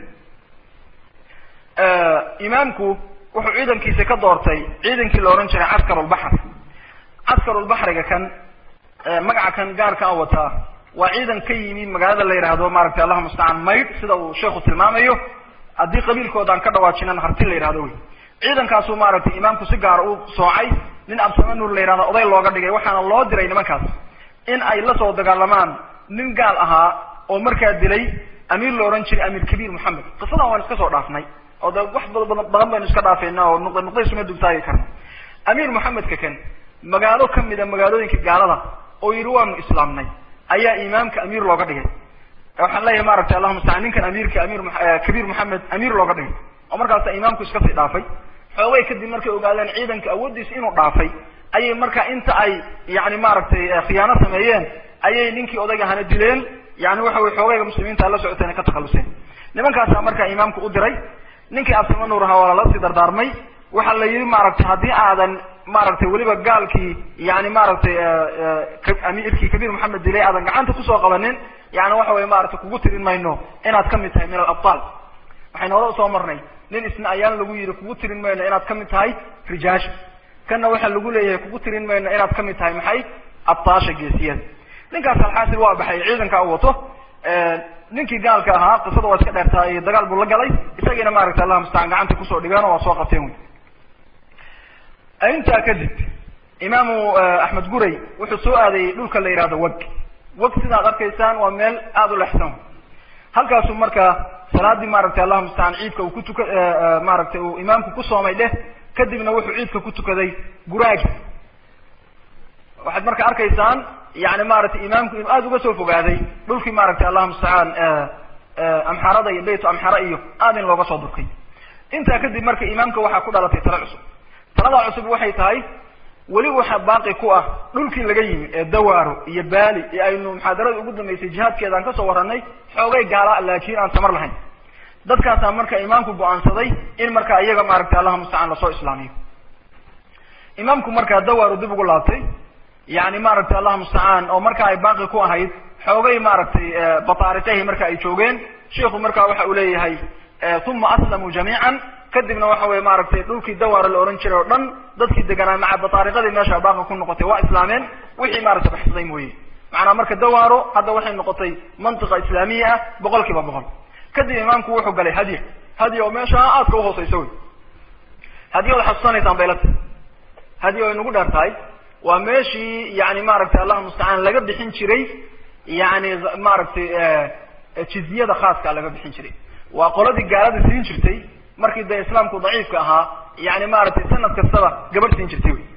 Speaker 3: imaamku wuxuu ciidankiisa ka doortay ciidankii la ohan jiray caskarulbaxr caskarulbaxriga kan magaca kan gaarka a wataa waa ciidan ka yimi magaalada la yidhaahdo maaragtay allahu mustacaan maydh sida uu sheekhu tilmaamayo haddii qabiilkoodaan ka dhawaajinan harti la yidhahdo wey ciidankaasuu maaragtay imaamku si gaara u soocay nin absame nuur la yidhahdo oday looga dhigay waxaana loo diray nimankaas in ay la soo dagaalamaan nin gaal ahaa oo markaa dilay amiir la odhan jiray amiir kabiir moxamed qisadan waan iska soo dhaafnay oo de wax badan badan baynu iska dhaafayna oo nuqda nuqdaysuma dugtaagi karna amiir moxamedka kan magaalo kamida magaalooyinka gaalada oo yidhi waanu islaamnay ayaa imaamka amiir looga dhigay waxaan leeyahay maaragtay allahuma mustacaan ninkan amiirka amiir kabiir moxamed amiir looga dhigay oo markaasa imaamku iska sii dhaafay xoogay kadib markay ogaadeen ciidanka awooddiisa inuu dhaafay ayay marka inta ay yani maaragtay khiyaano sameeyeen ayay ninkii odayga hana dileen yani waxa wey xoogayga muslimiinta la socoteen ay ka takhaluseen nimankaasaa markaa imaamku u diray ninkii absama nuur ahaa waa lala sii dardaarmay waxaa la yihi maaragtay haddii aadan maaragtay weliba gaalkii yani maaragtay amiirkii kabiir moxamed dilay aadan gacanta kusoo qabanin yani waxa wey maaragtay kugu tirin mayno inaad kamid tahay min alabtaal waxaynu hore usoo marnay nin isna ayaan lagu yidhi kugu tirin mayno inaad kamid tahay rijaasha kanna waxaa lagu leeyahay kugu tirin mayno inaad kamid tahay maxay abtaasha geesiyada ninkaas alxaasil waa baxay ciidanka u wato ninkii gaalka ahaa qisada waa iska dheertaa iyo dagaal buu la galay isagiina maaragtay allah mustacaan gacanta kusoo dhigeen oo waa soo qabteen wey intaa kadib imaamu axmed guray wuxuu soo aadayey dhulka la yihahdo wag wag sidaad arkaysaan waa meel aada u lexsan halkaasuu markaa salaadii maaragtay allahu mustacaan ciidka uu ku tuka maaragtay uu imaamku ku soomay dheh kadibna wuxuu ciidka ku tukaday guraagi waxaad marka arkaysaan yani maaragtay imaamku inuu aada uga soo fogaaday dhulkii maaragtay allahu mustacaan amxarada iyo baytu amxara iyo aada in looga soo durkay intaa kadib marka imaamka waxaa ku dhalatay tala cusub taladaa cusub waxay tahay weli waxaa baaqi ku ah dhulkii laga yimi ee dawaaro iyo baali ee aynu muxaadarada ugu dambeysay jihaadkeeda aan kasoo warranay xoogay gaala laakiin aan tamar lahayn dadkaasaa marka imaamku go-aansaday in marka iyaga maaragtay allahu mustacaan lasoo islaamiyo imaamku markaa dawaaro dib ugu laabtay yani maaragtay allahu mustacaan oo marka ay baaqi ku ahayd xoogay maaragtay bataariqahi marka ay joogeen sheiku marka waxa uu leeyahay uma aslamuu jamiican kadibna waxa weye maaragtay dhulkii dawaara la ohan jiray oo dhan dadkii deganaa maca bataariqadii meesha baaqa ku noqotay waa islaameen wixii maaragtay baxsaday mooye macnaa marka dawaaro hadda waxay noqotay mantiqa islaamiya ah boqol kiiba boqol kadib imaamku wuxuu galay hadya hadya oo meesha aadka uhooseysa wey hadya wad xasuusanaysaan bay la tahay hadya way nagu dheer tahay waa meeshii yani maaragtay allah mustacaan laga bixin jiray yani maaragtay jizyada khaaska laga bixin jiray waa qoladii gaalada siin jirtay markii dee islaamku daciifka ahaa yani maaragtay sanad kastaba gabadh siin jirtay wy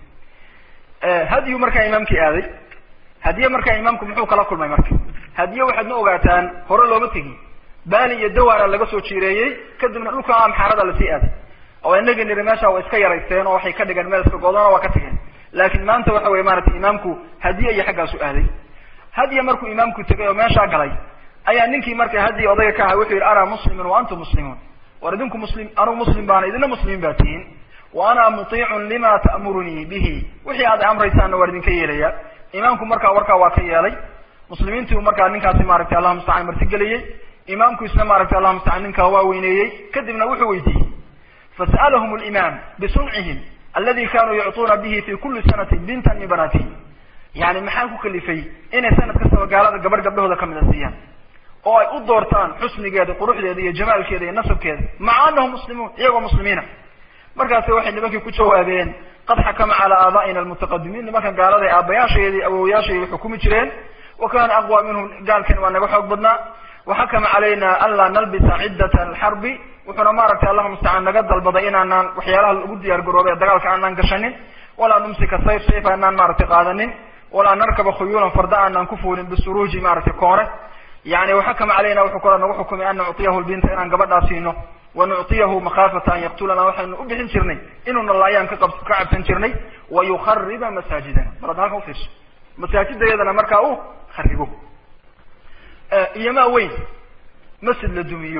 Speaker 3: hadyu markaa imaamkii aaday hadiye markaa imaamku muxuu kala kulmay marka hadiye waxaad ma ogaataan hore looma tegin bani iyo dawaara laga soo jiireeyey kadibna dhulka amxaarada lasii aaday oo inagii niri meesha waa iska yaraysteen oo waxay ka dhigeen meel iska goodona waa ka tageen laakin maanta waxa weye maratay imaamku hadiye iyo xaggaasu aaday hadiye markuu imaamku tegay oo meeshaa galay ayaa ninkii marka hadiye odayga ka ahaa wuxuu yihi ana muslimun wa antum muslimuun war idinku muslim anugu muslim baana idina muslimiin baa tihiin wa ana mutiicun lima ta'murunii bihi wixii aad amraysaanna waan idinka yeelaya imaamku markaa warkaa waa ka yeelay muslimiintii markaa ninkaasi maaragtay allah mustacaan martigeliyey imaamku isna maaragtay allah mustacaan ninkaa waa weyneeyey kadibna wuxuu weydiiyey fasa'alahum limaam bisuncihim aladi kanuu yucطuuna bihi fi kuli sanatin bintan min banatihim yani maxaa ku kalifay inay sanad kastaba gaalada gabadh gabdhahooda kamida siiyaan oo ay u doortaan xusnigeeda quruxdeeda iyo jamaalkeeda iyo nasabkeeda maca anahum muslimuun iyagoo muslimiina markaasi waxay nimankii ku jawaabeen qad xakama calaa aabaa'ina almutaqadimiin nimankan gaalada aabayaasheedii awowayaasheedii xukumi jireen wa kana aqwa minhum gaalkan waa naga xoog badnaa waxakama calayna an laa nalbisa ciddata alxarbi wuxuuna maaragtay allah mustacaan naga dalbaday inaanaan waxyaalaha lagu diyaar garoobay ee dagaalka aanaan gashanin walaa numsika sayf sayf aanaan maaragtay qaadanin walaa narkaba khuyuulan farda aanaan ku fuulin bisuruuji maaragtay koore yani waxakama calayna wuxuu kala nagu xukumay an nuctiyahu lbinta inaan gabadhaa siino wa nuctiyahu makhaafata an yaqtulana waxaynu u bixin jirnay inuuna laayaan ka ka cabsan jirnay wa yukhariba masaajidana bal ad halkan ufiirso masaajidayadana markaa u kharibo iyo maa weyn masjid la dumiyo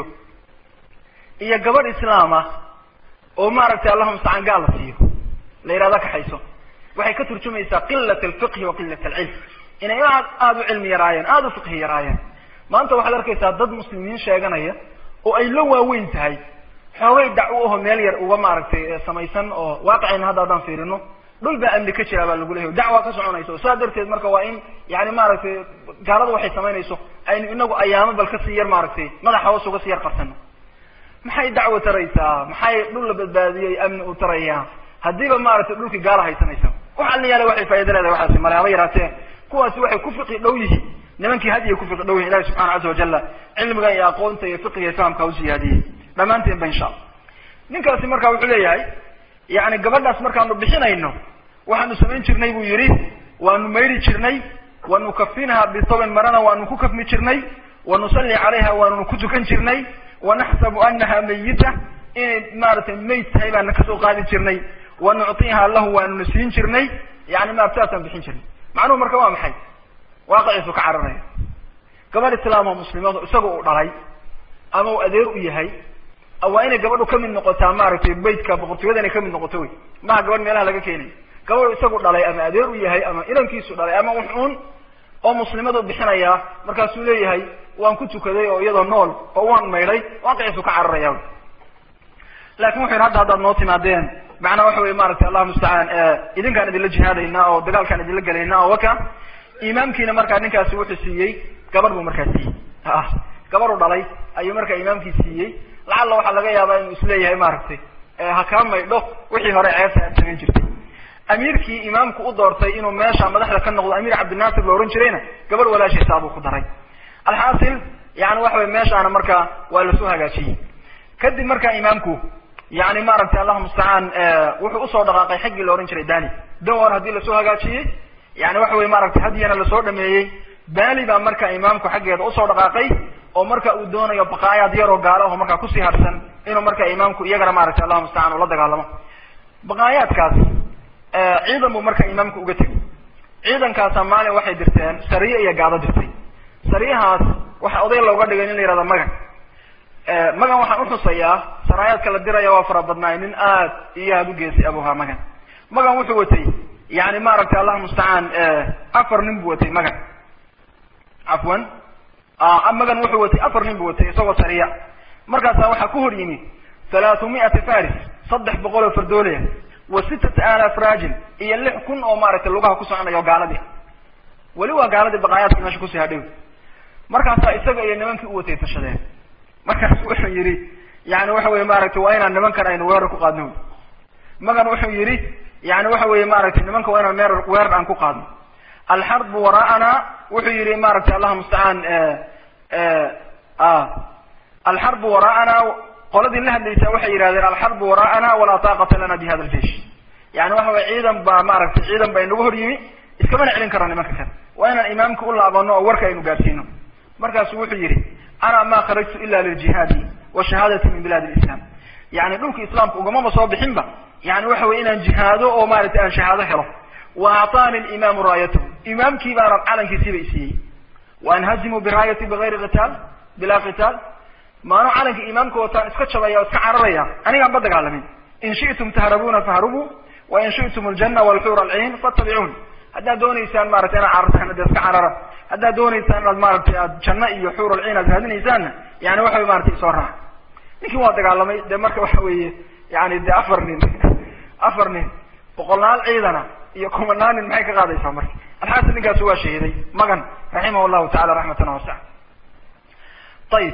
Speaker 3: iyo gabadh islaama oo maaragtay allahuma mustacaan gaal la siiyo la yihahda kaxayso waxay ka turjumaysaa qilat alfiqhi wa qilat alcilm inay aad aada u cilmi yaraayeen aada u fiqhi yaraayeen maanta waxaad arkaysaa dad muslimiin sheeganaya oo ay la waaweyn tahay xoogay dacwo aho meel yar uga maaragtay samaysan oo waaqicayna hadda haddaan fiirino dhul baa amni ka jira baa lagu leeyahy dacwa ka soconayso saa darteed marka waa in yani maaragtay gaalada waxay samaynayso aynu inagu ayaamo bal kasii yar maaragtay madaxa hoos uga sii yar qarsano maxay dacwo taraysaa maxay dhul la badbaadiyey amni u tarayaa haddiiba maaragtay dhulkii gaala haysanaysa wax alla yaala waxay faaido leedahay waxaasi male haba yaraatee kuwaasi waxay ku fiqi dhow yihiin nimankii hadiya ku fiqi dhow yihin ilahi subxana caza wajala cilmiga iyo aqoonta iyo fiqiga iyo fahamka u siyaadiyey dhammaanteen ba insha allah ninkaasi marka wuxuu leeyahay yani gabadhaas markaanu bixinayno waxaanu samayn jirnay buu yihi waanu mayri jirnay wanu kafinha bitobin marana waanu ku kafmi jirnay wanusalli calayha waanunu ku tukan jirnay wanaxsabu anaha mayita inay maaragtay mayd tahay baana kasoo qaadi jirnay wanuctiha lahu waanuna siin jirnay yani ma saasaan bixin jirnay macnuhu marka waa maxay waaqiciisu ka cararaya gabadh islaam oo muslimaad isaga uu dhalay ama uu adeer u yahay waa inay gabadhu kamid noqotaa maaragtay beytka boqortooyada inay kamid noqoto wey maha gabadh meelaha laga keenay gabadhu isagu dhalay ama adeer u yahay ama inankiisu dhalay ama wuxuun oo muslimadu bixinaya markaasuu leeyahay waan ku tukaday oo iyadoo nool oo waan maydhay waaqiciisu ka cararaya lakin wuxu yidhi hadda haddaad noo timaadeen macnaa waxa wey maaragtay allah mustacaan idinkaan idinla jihaadaynaa oo dagaalkaan idinla gelaynaa oo waka imaamkiina markaa ninkaasi wuxuu siiyey gabadh buu markaa siiyey gabadhu dhalay ayuu markaa imaamkii siiyey lacalla waxaa laga yaabaa inuu isleeyahay maaragtay ha kaa maydho wixii hore ceebta aad samayn jirtay amiirkii imaamku u doortay inuu meesha madaxda ka noqdo amiir cabdinaasir la ohan jirayna gabadh walaashiisaa buu ku daray alxaasil yani waxa wey meeshaana markaa waa lasoo hagaajiyey kadib markaa imaamku yani maaragtay allahu mustacaan wuxuu usoo dhaqaaqay xaggii la ohan jiray dali dawar haddii lasoo hagaajiyey yani waxa wey maaragtay hadyana lasoo dhameeyey bali baa marka imaamku xaggeeda usoo dhaqaaqay oo marka uu doonayo baqaayaad yaroo gaalo aho markaa kusii harsan inuu marka imaamku iyagana maaragtay allahu mustacaan ula dagaalamo baqaayaadkaas ciidan buu marka imaamku uga tegay ciidankaasa maalin waxay dirteen sariye iyo gaado dirtay sariyahaas waxa oday looga dhigay nin la yihahda magan magan waxaan uxusayaa saraayaadka la diraya waa fara badnaay nin aad iyo aad u geesay abuhaa magan magan wuxuu watay yani maaragtay allah mustacaan afar nin buu watay magan cafwan magan wuxuu watay afar nin buu watay isagoo sariya markaasa waxaa ku hor yimi halaatu mi'ati faris saddex boqol oo fardoolaya wa sittata alaaf raajil iyo lix kun oo maaragtay lugaha ku soconaya oo gaaladii weli waa gaaladii baqaayaadka meesha kusii hadhow markaasaa isaga iyo nimankii u watay tashadeen markaas wuxuu yidhi yani waxa weye maaragtay waa inaan nimankan aynu weerar ku qaadno magan wuxuu yidhi yani waxa weye maaragtay nimanka waa inaan meer weerar aan ku qaadno alxarbu waraa'ana wuxuu yidhi maaragtay allah mustacaan alxarbu waraa'ana qoladii la hadlaysaa waxay yidhahdeen alxarbu waraa'ana walaa taaqata lana bi hada aljeish yani waxa weye ciidan baa maaragtay ciidan baa inagu hor yimi iskamana celin karo nimanka kale waa inaan imaamka u laabano oo warka aynu gaadsiino markaasu wuxuu yidhi ana ma kharajtu ila liljihaadi wa shahaadati min bilad lislam yani dhulka islaamka ugamama soo bixinba yani waxa weye inaan jihaado oo maaragtay aan shahaado helo wa acطaani limaamu raayatahu imaamkii baana calankiisiiba isiiyey wa anhazimu biraayati bigayri qitaal bilaa qitaal maanu calanka imaamka wataan iska jabaya o iska cararaya anigaan ba dagaalamin in shi'tum tahrabuna fahrubuu wa in shi'tum aljana walxuur alciin fattabicuun haddaad doonaysaan maratay inaad carartaan de iska carara haddaad doonaysaan inaad maaragtay aad janno iyo xuur alciin aad raadinaysaanna yani waxa wey maratay isoo raac ninkii waa dagaalamay de marka waxa weeye yani de afar nin afar nin boqolnaal ciidana iyo kumanaan nin maxay ka qaadaysaa marka alxaasil ninkaasi waa shahiiday magan raximah llahu tacala raxmatan wasa ayib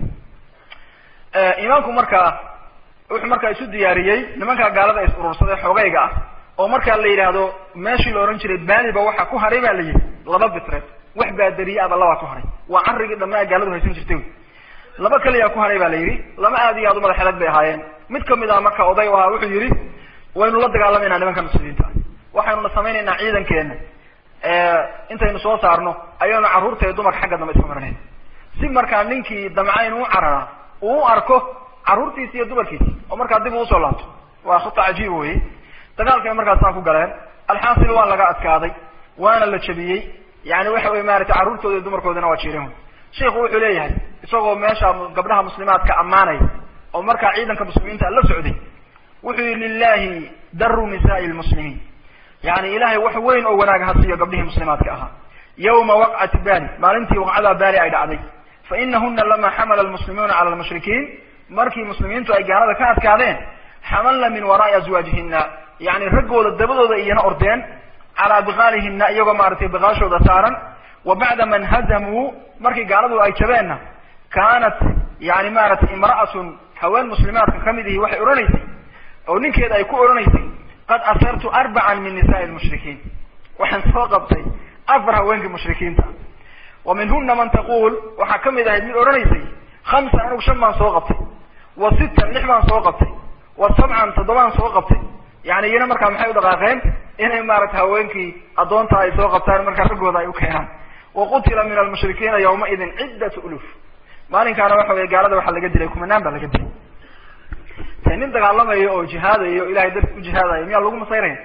Speaker 3: imaamku markaa wuxuu markaa isu diyaariyey nimankaa gaalada is urursaday xoogayga ah oo markaa la yidhaahdo meeshii la ohan jiray baaliba waxa ku haray ba la yidhi laba bitreed wax baadariye aba labaa ku haray waa carrigii dhammaa gaaladu haysan jirtay laba keliyaa ku haray ba la yidhi laba aad iyo aad u madax adag bay ahaayeen mid kamid ah marka oday ahaa wuxuu yidhi waynu la dagaalamayna nimanka muslimiinta waxaynuna samaynaynaa ciidankeena intaynu soo saarno ayaynu carruurta iyo dumarka xagga dambe iska maranayn si markaa ninkii damcayn u cararaa uu u arko carruurtiisi iyo dumarkiisi oo markaa dib uu usoo laabto waa khuta cajiib weye dagaalkay markaas saa ku galeen alxaasil waa laga adkaaday waana la jabiyey yani waxa weye maaragtay carruurtooda iyo dumarkoodana waa jiiran sheiku wuxuu leeyahay isagoo meesha gabdhaha muslimaadka ammaanaya oo markaa ciidanka muslimiinta la socday wuxuu yihi lilahi daru nisaai lmuslimiin yani ilahay wax weyn oo wanaag ha siiyo gabdhihii muslimaadka ahaa yawma waqcati bali maalintii waqcadaa bali ay dhacday fa inahuna lama xamala lmuslimuuna cala lmushrikiin markii muslimiintu ay gaalada ka adkaadeen xamalna min waraai azwaajihina yani raggooda dabadooda iyana ordeen calaa biqaalihina iyagoo maaragtay biqaashooda saaran wa bacda man hazamuu markii gaaladu ay jabeenna kaanat yani maaragtay imra'atun haween muslimaadka kamid ihi waxay odhanaysay oo ninkeeda ay ku odhanaysay qad asartu arbacan min nisaai lmushrikiin waxaan soo qabtay afar haweenkii mushrikiinta wa minhuna man taquul waxaa kamid ahayd mid odhanaysay khamsa anigu shan baan soo qabtay wa sittan lix baan soo qabtay wa sabcan toddobaan soo qabtay yani iyana markaa maxay u dhaqaaqeen inay maaragtay haweenkii addoonta ay soo qabtaan markaa raggooda ay u keenaan wa qutila min almushrikiina yawmaidin ciddatu uluf maalinkaana waxa weye gaalada waxaa laga dilay kumanaan baa laga dilay te nin dagaalamayo oo jihaadayo ilahay darti u jihaadayo miyaa lagu masayraya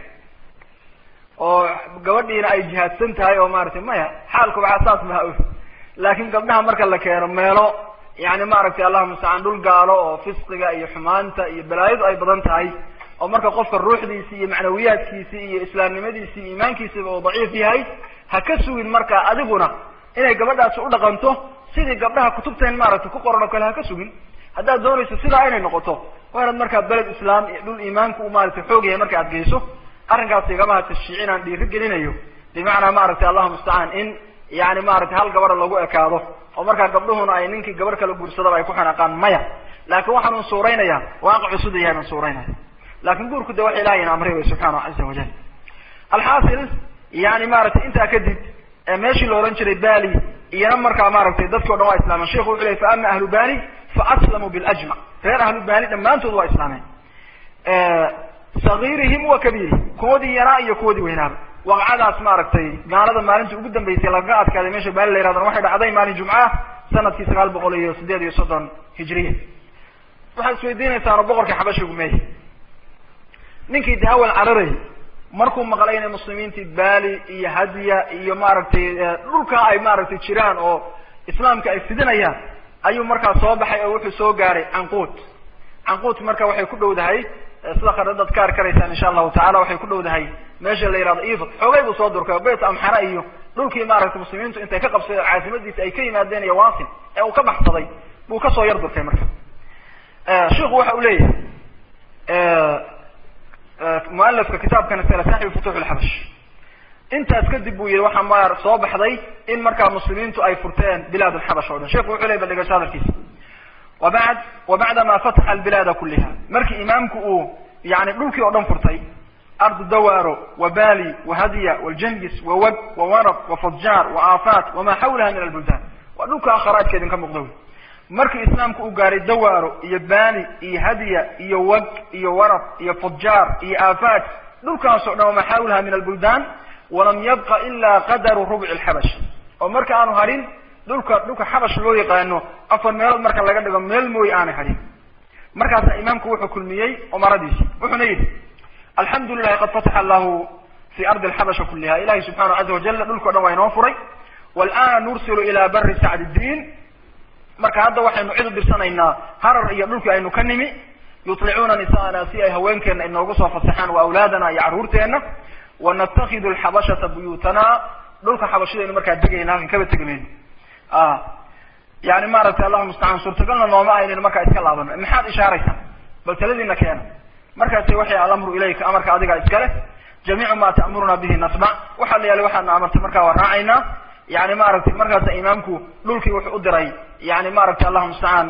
Speaker 3: oo gabadhiina ay jihaadsan tahay oo maaragtay maya xaalku waxaa saas maha og laakin gabdhaha marka la keeno meelo yani maaragtay allahuma mustacaan dhul gaalo oo fisqiga iyo xumaanta iyo balaayadu ay badan tahay oo marka qofka ruuxdiisi iyo macnawiyaadkiisi iyo islaamnimadiisi iyo iimaankiisiba uu daciif yahay ha ka sugin marka adiguna inay gabadhaasi u dhaqanto sidii gabdhaha kutubteen maaragtay ku qoran oo kale ha ka sugin haddaad doonayso sidaa inay noqoto waa inaad markaa beled islaam iyo dhul iimaanka u maaragtay xoog yahay marka aad geyso arrinkaas igamaha tashjiicin aan dhiiri gelinayo bimacnaa maaragtay allahuma mustacaan in yani maaragtay hal gabadha lagu ekaado oo markaa gabdhuhuna ay ninkii gabarh kala guursadaba ay ku xanaaqaan maya laakin waxaan un suuraynayaa waaqicuu sida yahay baan suuraynaya lakin guurku de wax ilahay ina amray way subxaanahu caza wajal alxaasil yani maaragtay intaa kadib meeshii la ohan jiray bali iyana markaa maaragtay dadki o dhan waa islaamen sheikhu wuxu ley fa ama ahlu bani fa aslamuu biljmac reer ahlu bani dhammaantood waa islaameen sagiirihim wa kabiirihim kuwadii yaraa iyo kuwadii weynaaba waqcadaas maaragtay gaalada maalintii ugu dambeysay lagaga adkaaday meesha baali la yirahdana waxay dhacday maalin jumca sanadkii sagaal boqol iyo sideed iyo soddon hijriya waxaad isweydiinaysaano boqorkii xabashigu meey ninkii de awal cararayy markuu maqlay inay muslimiintii baali iyo hadiya iyo maaragtay dhulkaa ay maaragtay jiraan oo islaamka ay fidinayaan ayuu markaa soo baxay oo wuxuu soo gaaray canquut canquut marka waxay ku dhowdahay sida kharidad ka arkanaysaan insha allahu tacala waxay ku dhowdahay meesha la yihahdo ifod xoogay buu soo durkay oo beyt amxara iyo dhulkii maaragtay muslimiintu intay ka qabsadeen caasimadiisa ay ka yimaadeen iyo wasin ee uu ka baxsaday buu kasoo yar durkay marka sheikhu waxa uu leeyahay mualafka kitaabkan iskale saaxibu futuux lxabash intaas kadib buu yihi waxaa ma soo baxday in markaa muslimiintu ay furteen bilaad lxabash o dhan sheikhu wuxuu ley baldhigasho hadalkiisa wabad wabacdama fataxa albilaada kuliha markii imaamku uu yani dhulkii oo dhan furtay ardu dawaro wabali wahadya waljangis wawag wawarab wafadjar waaafaat wama xawlaha min albuldan waa dhulka kharaajka idinka muuqda wy markii islaamku uu gaaray dawaro iyo bali iyo hadya iyo wag iyo warab iyo fadjar iyo aafaat dhulkaasoo dhan wama xawlaha min albuldan walam yabqa ila qadaru rubci lxabash oo marka aanu harin dhulka dhulka xabash loo yaqaano afar meelood marka laga dhigo meel mooy aanay harin markaasa imaamku wuxuu kulmiyey umaradiisi wuxuuna yidhi alxamdu lilahi qad fataxa allahu fi ardi alxabasha kuliha ilahi subxanahu caza wajala dhulkao dhan waa inoo furay walana nursilu ila bari sacd diin marka hadda waxaynu cid u dirsanaynaa harar iyo dhulkii aynu ka nimi yutlicuuna nisaana si ay haweenkeena inoogu soo fasaxaan wa awlaadana iyo carruurteena wanatakidu alxabashata buyutana dhulka xabashidaynu markaa degayna halkan kaba tegamayno yani maaragtay allahu mustacaan suurtagalna nooma aynaynu markaa iska laabano maxaad ishaaraysaa bal taladiina keena markaasi waxay alamru ilayka amarka adiga iskale jamiicu ma ta'muruna bihi nasmac waxa la yaali waxaadna amartay markaa waa raacaynaa yani maaragtay markaasa imaamku dhulkii wuxuu u diray yani maaragtay allahu mustacaan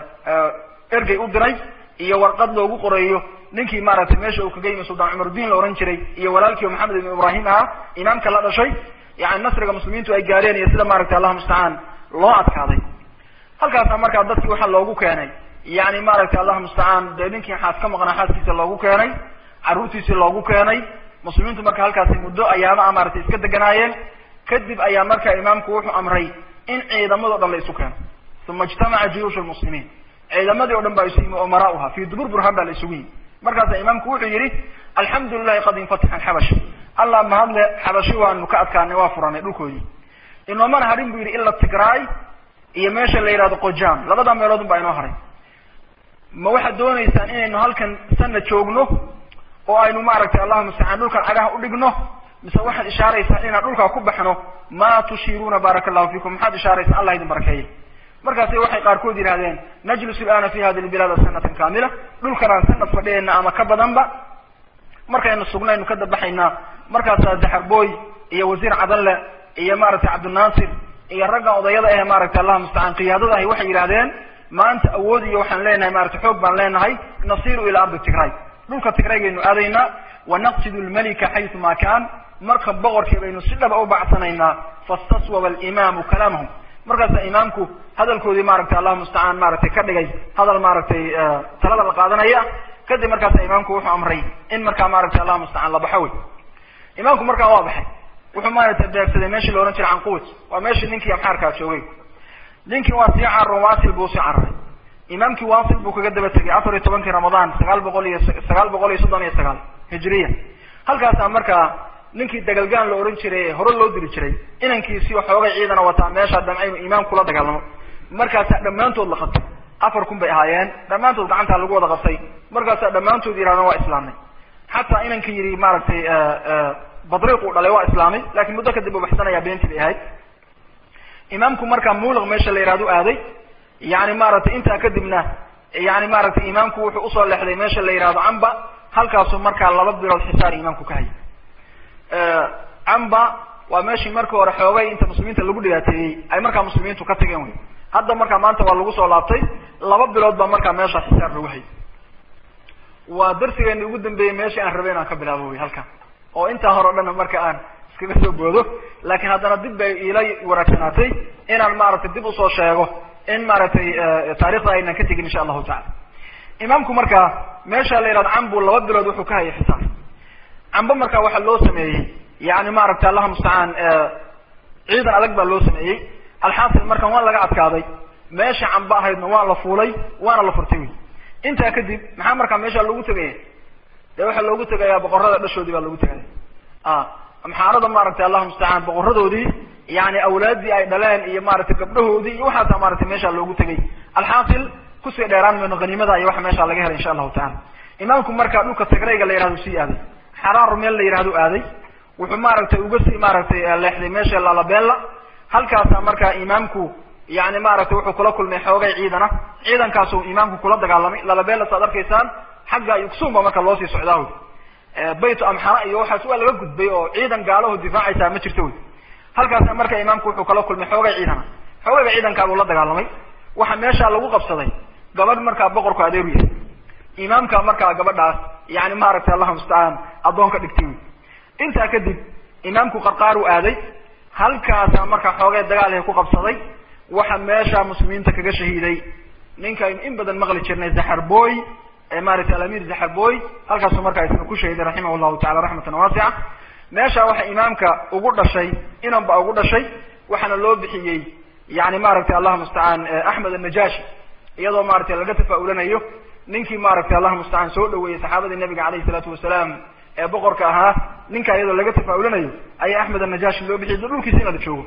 Speaker 3: ergey u diray iyo warqad loogu qoreeyo ninkii maaragtay meesha uu kaga yimi sultaan cumaruddiin la ohan jiray iyo walaalkii maxamed ibn ibrahim ahaa imaamka la dhashay yani nasriga muslimiintu ay gaareen iyo sida maaragtay allahu mustacaan loo adkaaday halkaasa markaa dadkii waxaa loogu keenay yani maaragtay allahu mustacaan dee ninkii xaas ka maqnaa xaaskiisa loogu keenay carruurtiisii loogu keenay muslimiintu marka halkaasi muddo ayaama maaragtay iska deganaayeen kadib ayaa markaa imaamku wuxuu amray in ciidamadao dhan la isu keeno uma ijtamaca juyuushu lmuslimiin ciidamadii o dhan baa isu yimi umarauha fi dubur burhaan baa la isugu yimi markaasa imaamku wuxuu yihi alxamdu lilahi qad infataxa alxabash allah mahadle xabashi waanu ka adkaanay waa furanay dhulkoodii inoomana harin bu yidhi ila tigraay iyo meesha la yihahdo qojam labada meeloodun baa inoo haray ma waxaad doonaysaan inaynu halkan sana joogno oo aynu maaragtay allahuma mustacaan dhulkan cagaha udhigno mise waxaad ishaaraysaan inaan dhulkaa ku baxno ma tushiruuna baaraka allahu fikum maxaad ishaaraysaan allah idin barakeeyey markaasi waxay qaarkood yidhahdeen najlisu ilana fi hadi lbilaada sanatan kamila dhulkanaan sanad fadhiyayna ama ka badanba markaynu sugnaynu ka dabaxaynaa markaasaa daxarboy iyo wasiir cadanle iyo maaragtay cabdinaasir iyo raggan odayada ahe maaragtay allahuma mustacaan qiyaadada ahi waxay yidhahdeen maanta awood iyo waxaan leenahay maaragtay xoog baan leenahay nasiru ila ardi tigray dhulka tigraygaynu aadaynaa wanaqsidu lmalika xaysu ma kaan marka boqorkii baynu si dhaba u bacsanaynaa fastaswaba alimaamu kalaamahum markaasa imaamku hadalkoodii maaragtay allahuma mustacaan maaragtay ka dhigay hadal maaragtay talada la qaadanaya kadib markaasa imaamku wuxuu amray in markaa maaragtay allahuma mustacaan la baxo wey imaamku markaa waa baxay wuxuu maaragtay beegsaday meeshii la ohan jiray canquut waa meeshii ninkii amxaarkaa joogay ninkii waa sii cararo waasil buu sii cararay imaamkii waasil buu kaga daba tegay afar iyo tobankii ramadaan sagaal boqol iyo sagaal boqol iyo soddon iyo sagaal hijriya halkaasaa markaa ninkii dagalgaan la ohan jiray ee hore loo diri jiray inankiisii xoogay ciidana wataa meeshaa damca inuu imaam kula dagaalamo markaasaa dhammaantood la qabtay afar kun bay ahaayeen dhammaantood gacantaa lagu wada qabtay markaasaa dhammaantood yidhahdeen waa islaamnay xataa inankii yidhi maaragtay badriiq uu dhalay waa islaamay lakin muddo kadib uu baxsanayaa beentii bay ahayd imaamku markaa muulaq meesha la yihahdo aaday yani maaragtay intaa kadibna yani maaragtay imaamku wuxuu usoo leexday meesha la yihahdo camba halkaasuu markaa laba bilood xisaar imaamku ka hayay camba waa meeshii markii hore xoogay inta muslimiinta lagu dhibaateeyey ay markaa muslimiintu ka tageen wey hadda markaa maanta waa lagu soo laabtay laba bilood baa markaa meesha xisaar lagu hayay waa darsigeeni ugu dambeeyey meeshii aan rabay inaan ka bilaabo wey halkan oo intaa hore o dhanna marka aan iskaga soo boodo laakiin haddana dib bay iila wanaagsanaatay inaan maaragtay dib usoo sheego in maaragtay taarikhda aynan ka tegin insha allahu tacala imaamku markaa meesha la yihahdo cambu laba bilood wuxuu ka hayay xisaar cambo markaa waxaa loo sameeyey yani maaragtay allahuma mustacaan ciidan adag baa loo sameeyey alxaasil markan waa laga adkaaday meesha cambo ahaydna waa la fuulay waana la furtay wey intaa kadib maxaa markaa meesha loogu tegaya dee waxaa loogu tegayaa boqorada dhashoodii baa loogu tegaya amxaarada maaragtay allahuma mustacaan boqoradoodii yani awlaaddii ay dhaleen iyo maaragtay gabdhahoodii iyo waxaasa maaragtay meesha loogu tegay alxaasil kusii dheeraan mayno haniimada iyo waxa meesha laga helay insha allahu tacala imaamku markaa dhulka tigrayga la yihahdo sii aaday xaraaru meel la yihahdo aaday wuxuu maaragtay uga sii maaragtay leexday meesha lalabella halkaasaa markaa imaamku yani maaragtay wuxuu kula kulmay xoogay ciidana ciidankaasuu imaamku kula dagaalamay lalabeelas aad arkaysaan xagga yuksumba marka loo sii socdaa wy baytu amxara iyo waxaas waa laga gudbay oo ciidan gaalaho difaacaysaa ma jirto wy halkaasna marka imaamku wuxuu kala kulmay xoogay ciidana xoogayga ciidankaabuu la dagaalamay waxa meeshaa lagu qabsaday gabadh markaa boqorku adeeru yahay imaamka markaa gabadhaas yani maaragtay allahu mustacaan addoon ka dhigtay wy intaa kadib imaamku qarqaaru aaday halkaasa markaa xoogay dagaalhi ku qabsaday waxa meesha muslimiinta kaga shahiiday ninkaynu in badan maqli jirnay zaxarboy maaragtay alamir zaxarboy halkaasu markaa isna ku shahiiday raximah llahu tacala raxmatan waasica meesha waxa imaamka ugu dhashay inan ba ugu dhashay waxaana loo bixiyey yani maaragtay allahu mustacaan axmed annajashi iyadoo maaragtay laga tafaa-ulanayo ninkii maaragtay allahu mustacaan soo dhaweeyey saxaabadii nabiga alayhi salaatu wasalaam ee boqorka ahaa ninka iyadoo laga tafaa-ulanayo ayaa axmed annajashi loo bixiyay dhulkiisa in la joogo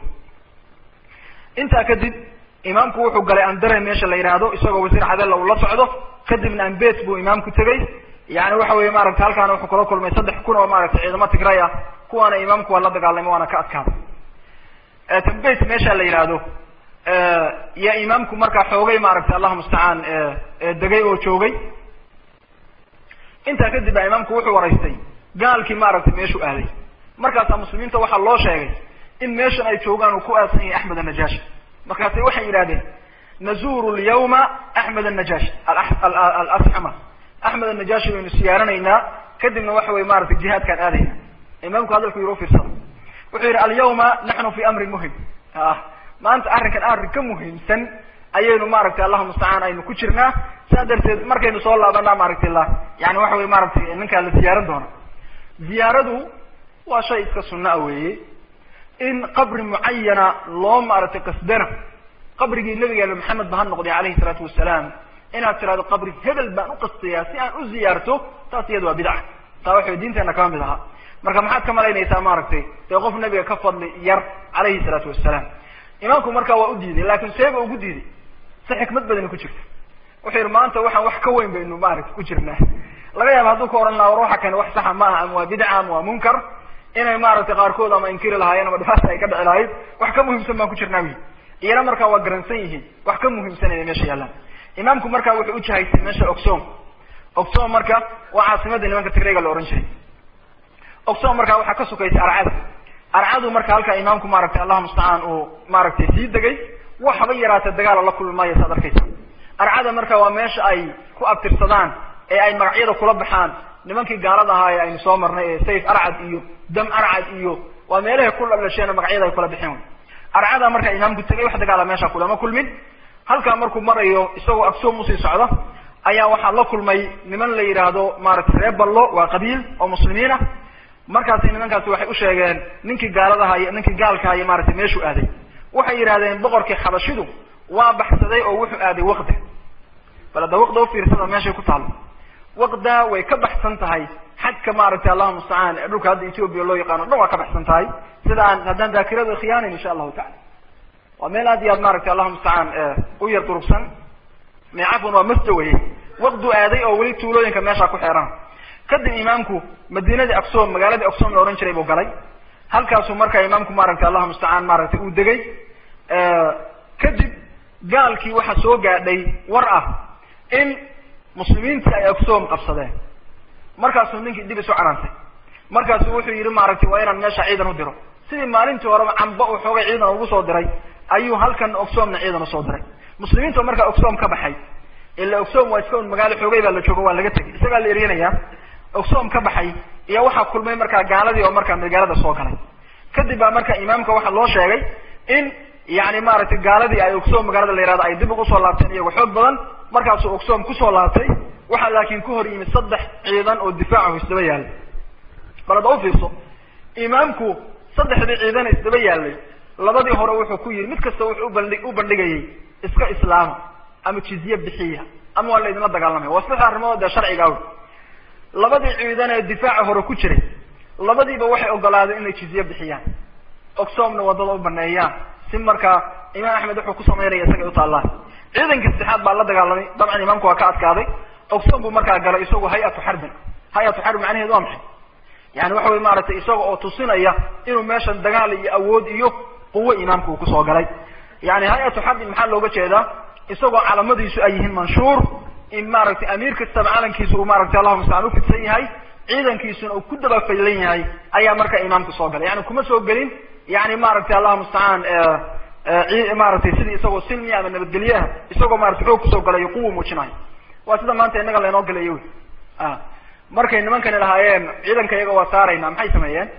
Speaker 3: intaa kadib imaamku wuxuu galay andare meesha la yidhaahdo isagoo wasiir cadella uu la socdo kadibna ambet buu imaamku tegay yani waxa weye maaragtay halkaana wuxuu kula kulmay saddex kun oo maaragtay ciidamo tigray ah kuwaana imaamku waa la dagaalamay waana ka adkaaday tambet meesha la yidhaahdo yaa imaamku markaa xoogay maaragtay allahu mustacaan degay oo joogay intaa kadib baa imaamku wuxuu waraystay gaalkii maaragtay meeshuu aaday markaasaa muslimiinta waxaa loo sheegay in meeshan ay joogaan uu ku aadsan yahay axmed annajashi markaasay waxay yidhahdeen nazuru lyawma axmed annajashi alasxama axmed annajashi baynu siyaaranaynaa kadibna waxa weye maratay jihaadkaan aadayna imaamku hadalku yiri ufiirsada wuxuu yidhi alyawma naxnu fi amrin muhim maanta arrinkan arrin ka muhiimsan ayaynu maaragtay allahu mustacaan aynu ku jirnaa saa darteed markaynu soo laabanaa maaragtay la yani waxa weye maaragtay ninkaa la ziyaaran doona ziyaaradu waa shay iska sunna a weeye in qabri mucayana loo maaragtay qasdana qabrigii nabigeena maxamed ba ha noqday alayhi salaatu wasalaam inaad tirahdo qabri hebel baan u qastayaa si aan u ziyaarto taas iyada waa bidca taa waxay diinteena kama mid ahaa marka maxaad ka malaynaysaa maaragtay dee qof nabiga ka fadli yar calayhi salaatu wasalaam imaamku markaa waa u diiday laakin seeba ugu diiday si xikmad badani ku jirta wuxuu yihi maanta waxaan wax ka weyn baynu maaragtay ku jirnaa laga yaaba hadduu ka ohan laha war waxa kani wax saxa ma aha ama waa bidca ama waa munkar inay maaragtay qaarkood ama inkiri lahaayeen ama dhibaata ay ka dhici lahayd wax ka muhiimsan baan ku jirnaa wi iyana markaa waa garansan yihiin wax ka muhiimsan inay meesha yaallaan imaamku markaa wuxuu u jihaystay meesha oxom oxom marka waa caasimadda nimanka tigrayga la ohan jiray oxom markaa waxaa ka sukaysay arcada arcadu marka halkaa imaamku maaragtay allahu mustacaan uu maaragtay sii degay waxba yaraatee dagaala la kulmi maayo saad arkaysa arcada marka waa meesha ay ku abtirsadaan ee ay magacyada kula baxaan nimankii gaalada ahaa ee aynu soo marnay ee sayf arcad iyo dam arcad iyo waa meelahay ku dhalasheen magacyada ay kula bixeen arcada marka imaamku tegay wax dagaala meesha kulama kulmin halkaa markuu marayo isagoo agsoom usii socda ayaa waxaa la kulmay niman la yidhaahdo maaragtay reer ballo waa qabiil oo muslimiin ah markaasi nimankaasi waxay u sheegeen ninkii gaaladaha iyo ninkii gaalkaha iyo maaragtay meeshuu aaday waxay yidhahdeen boqorkii xabashidu waa baxsaday oo wuxuu aaday waqda bal hadda waqda ufiirsada meeshay ku taalo waqda way ka baxsan tahay xagka maaragtay allahu mustacaan dhulka hadda ethoobia loo yaqaano dhan waa ka baxsan tahay sida aan haddaan daakirada khiyaanan insha allahu tacala waa meel aad iyo aad maaragtay allahu mustacaan u yar durugsan cafwan waa masda weye waqdu aaday oo weli tuulooyinka meesha ku xeeran kadib imaamku madiinadii aksom magaaladii aksom la ohan jiray buu galay halkaasuu markaa imaamku maaragtay allahu mustacaan maaragtay uu degay kadib gaalkii waxaa soo gaadhay war ah in muslimiintii ay aksom qabsadeen markaasuu ninkii dib isu canaantay markaasuu wuxuu yidhi maaragtay waa inaan meesha ciidan u diro sidii maalintii horeba camba uu xoogay ciidan ugu soo diray ayuu halkan oxomna ciidan usoo diray muslimiinta markaa oxom ka baxay ila oxom waa iska un magaalo xoogay baa la joogo waa laga tegay isagaa la eryanaya oxom ka baxay iyo waxaa kulmay markaa gaaladii oo markaa magaalada soo galay kadib baa marka imaamka waxaa loo sheegay in yani maaragtay gaaladii ay oxom magaalada la yihahdo ay dib ugu soo laabteen iyagoo xoog badan markaasuu oxom kusoo laabtay waxaa laakiin ku hor yimid saddex ciidan oo difaacahu isdaba yaalay bal hadda ufiirso imaamku saddexdii ciidan isdaba yaalay labadii hore wuxuu ku yidhi mid kasta wuxuu ubandhi u bandhigayay iska islaama ama jizye bixiya ama waa la idinla dagaalamaya waa saddex arrimood dee sharciga aw labadii ciidan ee difaaca hore ku jiray labadiiba waxay ogolaadeen inay jizye bixiyaan oxomna wadada u baneeyaan si markaa imaam axmed wuxuu ku samaynaya isagay utaallaan ciidankii saddexaad baa la dagaalamay dabcan imaamku waa ka adkaaday oxom buu markaa galay isagu hay-atu xarbin hay-atu xarbin macnaheedu waa maxay yani waxa wey maaragtay isaga oo tusinaya inuu meeshan dagaal iyo awood iyo quwo imaamku uu kusoo galay yani hay-atu xarbin maxaa looga jeedaa isagoo calamadiisu ay yihiin manshuur in maaragtay amiir kastaba calankiisa uu maaragtay allahuma mustacaan ufidsan yahay ciidankiisuna uu ku dabafaylan yahay ayaa marka imaamku soo galay yani kuma soo gelin yani maaragtay allahuma mustacaan maaragtay sidii isagoo silmi ama nabadgelyaha isagoo maratay xoog kusoo galayo quwa muujinayo waa sida maanta innaga laynoo galayo wy a markay nimankani lahaayeen ciidanka iyaga waa saarayna maxay sameeyeen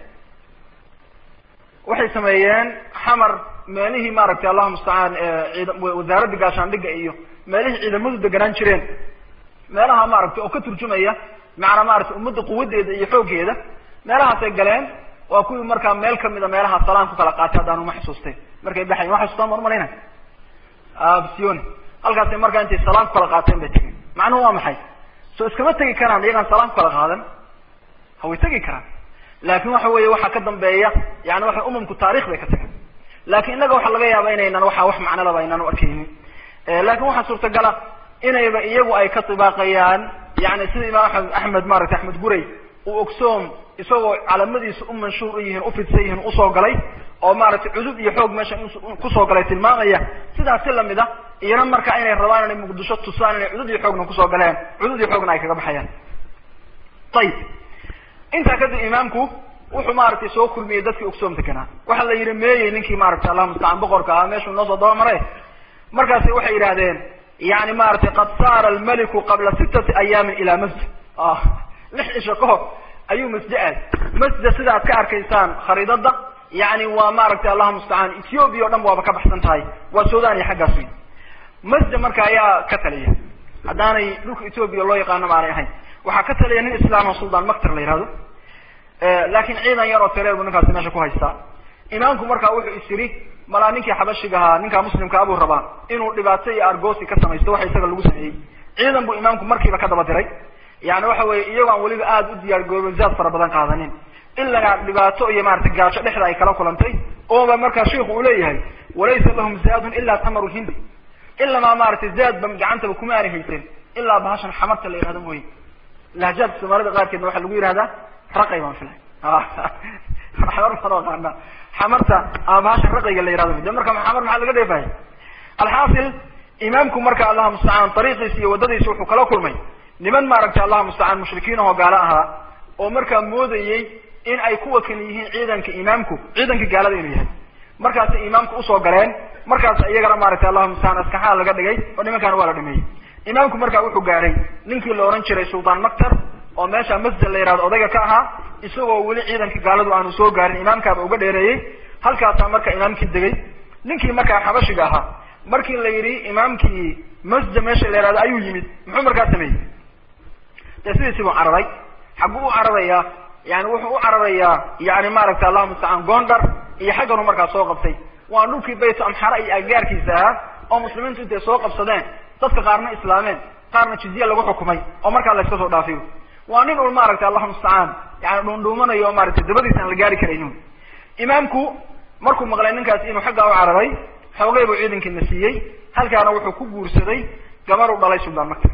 Speaker 3: waxay sameeyeen xamar meelihii maaragtay allahuma mustacaan ciid wasaaradda gaashaandhigga iyo meelihii ciidamadu deganaan jireen meelaha maaragtay oo ka turjumaya macnaa maaragtay ummadda quwadeeda iyo xooggeeda meelahaasay galeen waa kuwii markaa meel kamida meelaha salaan ku kala qaatay haddaan uma xasuustay markay baxayen wa xasuustaan baan umalayna bsioni halkaasay markaa intay salaan ku kala qaateen bay tegeen macnuhu waa maxay soo iskama tegi karaan iyagaan salaan ku kala qaadan haway tegi karaan laakin waxa weeye waxaa ka dambeeya yani waxa umamku taarikh bay ka tageen lakin innaga waxaa laga yaaba inaynan waxa wax macnalaba aynaan u arkeynin lakin waxaa suurtagala inayba iyagu ay ka tibaaqayaan yani sida imaam amed axmed maaragtay axmed guray uu ogsoom isagoo calamadiisa u manshuur u yihiin ufidsan yihiin usoo galay oo maaragtay cudub iyo xoog meesha kusoo galay tilmaamaya sidaas si lamid a iyana marka inay rabaan inay muqdisho tusaan inay cudud iyo xoogna kusoo galeen cudud iyo xoogna ay kaga baxayaan ayib intaa kadib imaamku wuxuu maaragtay soo kulmiyey dadkii ogsoom deganaa waxaa la yidhi meeyey ninkii maaragtay allahuma mustacaan boqorka ahaa meeshuu noo soo dabamare markaasi waxay yidhahdeen yani maaragtay qad saara almaliku qabla sittati ayaamin ilaa masjid lix cisho ka hor ayuu masjid aad masjida sida aad ka arkaysaan khariidada yani waa maaragtay allahuma mustacaan ethiopia o dhan waaba ka baxsan tahay waa sudan iyo xaggaas wey masjid marka ayaa ka taliya haddaanay dhulka ethiopia loo yaqaano maanay ahayn waxaa ka taliya nin islaama suldan mactar la yihahdo laakin ciidan yar oo tireer bu ninkaasi meesha ku haystaa imaamku marka wuxuu is yiri malaa ninkii xabashiga ahaa ninkaa muslimka abuu rabaa inuu dhibaato iyo argosi ka samaysto waxa isaga lagu sameeyey ciidan buu imaamku markiiba ka daba diray yani waxa weye iyagoo aan weliba aada u diyaar goobin zaad fara badan qaadanin ilagaa dhibaato iyo maratay gaajo dhexda ay kala kulantay ooba markaa sheiku uu leeyahay walaysa lahum zaadun ilaa tamaru hindi ilamaa maaragtay zaadba gacantaba kuma aanay haysan ilaa bahashan xamarta la yihahdo mooye lahjaadka soomaalida qaarkeedna waxaa lagu yihahdaa raqay baan filay xamar baan aqaana xamarta ama bahashan raqayga la yihahdo de marka xamar maxaa laga dheefaya alxaasil imaamku marka allahuma mustacaan ariiqiisa iyo waddadiisa wuxuu kala kulmay niman maaragtay allahuma mustacaan mushrikiin ahoo gaalo ahaa oo markaa moodayey in ay kuwa kan yihiin ciidanka imaamku ciidanka gaalada inuu yahay markaasay imaamku usoo galeen markaas iyagana maaragtay allahuma mustacaan askaxaa laga dhigay oo nimankaana waa la dhameeyey imaamku marka wuxuu gaadhay ninkii la ohan jiray sultan mactar oo meesha masjid la yihahdo odayga ka ahaa isagoo weli ciidanka gaaladu aanu soo gaarin imaamkaaba uga dheereeyey halkaasaa marka imaamkii degay ninkii markaa xabashiga ahaa markii la yidhi imaamkii masjid meesha la yihahdo ayuu yimid muxuu markaa sameeyey dee sidiisi buu cararay xagguu u cararayaa yani wuxuu u cararayaa yani maaragtay allahuma mustacaan gondar iyo xagganu markaa soo qabtay waa dhulkii bayt amxara iyo aggaarkiisa ahaa oo muslimiintu intay soo qabsadeen dadka qaarna islaameen qaarna jizya lagu xukumay oo markaa la iska soo dhaafiyo waa nin ul maaragtay allahuma mustacaan yani dhuundhuumanayo oo maaragtay dabadiisa aan la gaari karaynin imaamku markuu maqlay ninkaasi inuu xaggaa u cararay xoogay buu ciidankiina siiyey halkaana wuxuu ku guursaday gabar u dhalay suldaan mactar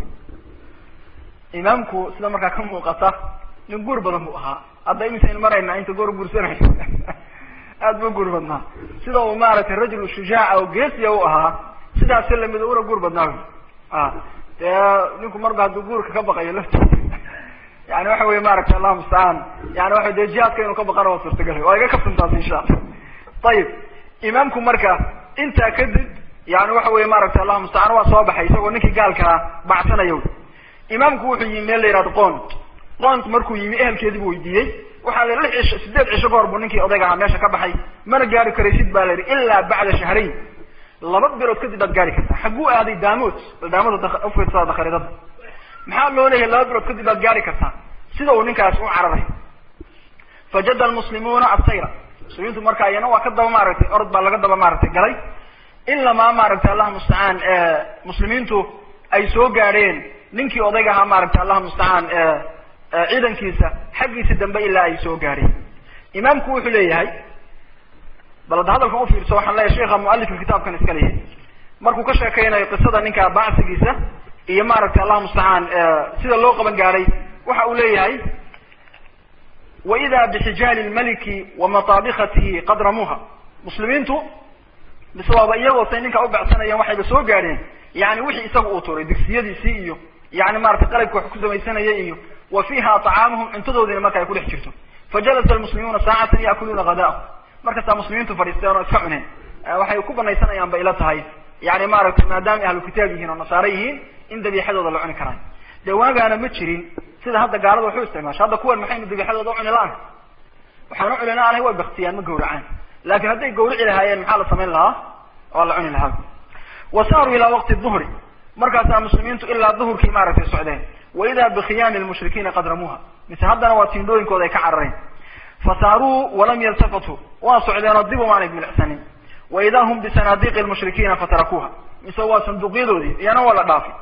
Speaker 3: imaamku sida markaa ka muuqata nin guur badan buu ahaa hadda imisaynu maraynaa inta goor guursanayo aada buu guur badnaa sida uu maaragtay rajul shujaaca oo geesiya u ahaa sidaasi lamid una guur badnaa a dee ninku marba hadduu guurka ka baqayo laftiisa yani waxa weye maaragtay allahuma mustacaan yani waxa dee jihaadka inuu ka baqana waa suurtagal waa iga kaftantaas insha alla ayib imaamku marka intaa kadib yani waxa weye maaragtay allahuma mustacaan waa soo baxay isagoo ninkii gaalkaa bacsanayo imaamku wuxuu yimi meel la yihahdo qont qont markuu yimi ehelkeedii buu weydiiyey waxaa la lix cisho sideed cisho ka hor buu ninkii odayga ahaa meesha ka baxay mana gaari karaysid baa la yidhi ilaa bacda shahrayn laba bilood kadib baad gaari kartaa xagguu aaday daamod daamod ufiirsada dakharidada maxaa loo leeyahay laba bilood kadib baad gaari kartaa sida uu ninkaas u cararay fajada almuslimuuna asayra muslimiintu marka iyana waa ka daba maaragtay orod baa laga daba maaragtay galay ilamaa maaragtay allahuma mustacaan muslimiintu ay soo gaadheen ninkii odayga ahaa maaragtay allahuma mustacaan ciidankiisa xaggiisa dambe ilaa ay soo gaadheen imaamku wuxuu leeyahay bal hadda hadalkan ufiirso waxaan leeyahay sheikha mualifka kitaabkan iska leeyahay markuu ka sheekeynayo qisada ninka bacsigiisa iyo maaragtay allahuma mustacaan sida loo qaban gaadhay waxa uu leeyahay waida bixijaali lmaliki wa mataabikatihi qad ramuuha muslimiintu mise waaba iyagoo say ninka u becsanayeen waxayba soo gaadheen yani wixii isaga uu turay digsiyadiisii iyo yani maratay qalabka wax ku samaysanayay iyo wa fiiha طacaamuhum cuntadoodiina marka ay ku dhex jirto fajalasa almuslimuuna saacatan yaakuluuna hadaahum markaasaa muslimiintu fadhiisteen oo iska cuneen waxay ku banaysanayaan ba ila tahay yani maaragtay maadaama ahlu kitaab yihiin oo nasaare yihiin in dabiixadooda la cuni karaayo dee waagaana ma jirin sida hadda gaalada waxu isticmaasha hadda kuwan maxaynu dabiixadooda u cuni la-aan waxaan u cuni la-aanahay way baktiyaan ma gawracaan laakin hadday gawrici lahaayeen maxaa la samayn lahaa waa la cuni lahaa wa saaruu ilaa waqti duhri markaasaa muslimiintu ilaa duhurkii maaragtay socdeen wa idaa bikhiyaami lmushrikiina qad ramuuha mise haddana waa tiindhooyinkooda ay ka carareen fasaaruu walam yaltafatuu waa socdeen oo dib umaanay milicsanin wa idaa hum bisanaadiiqi lmushrikiina fatarakuuha mise waa sanduuqyadoodii iyana waa la dhaafay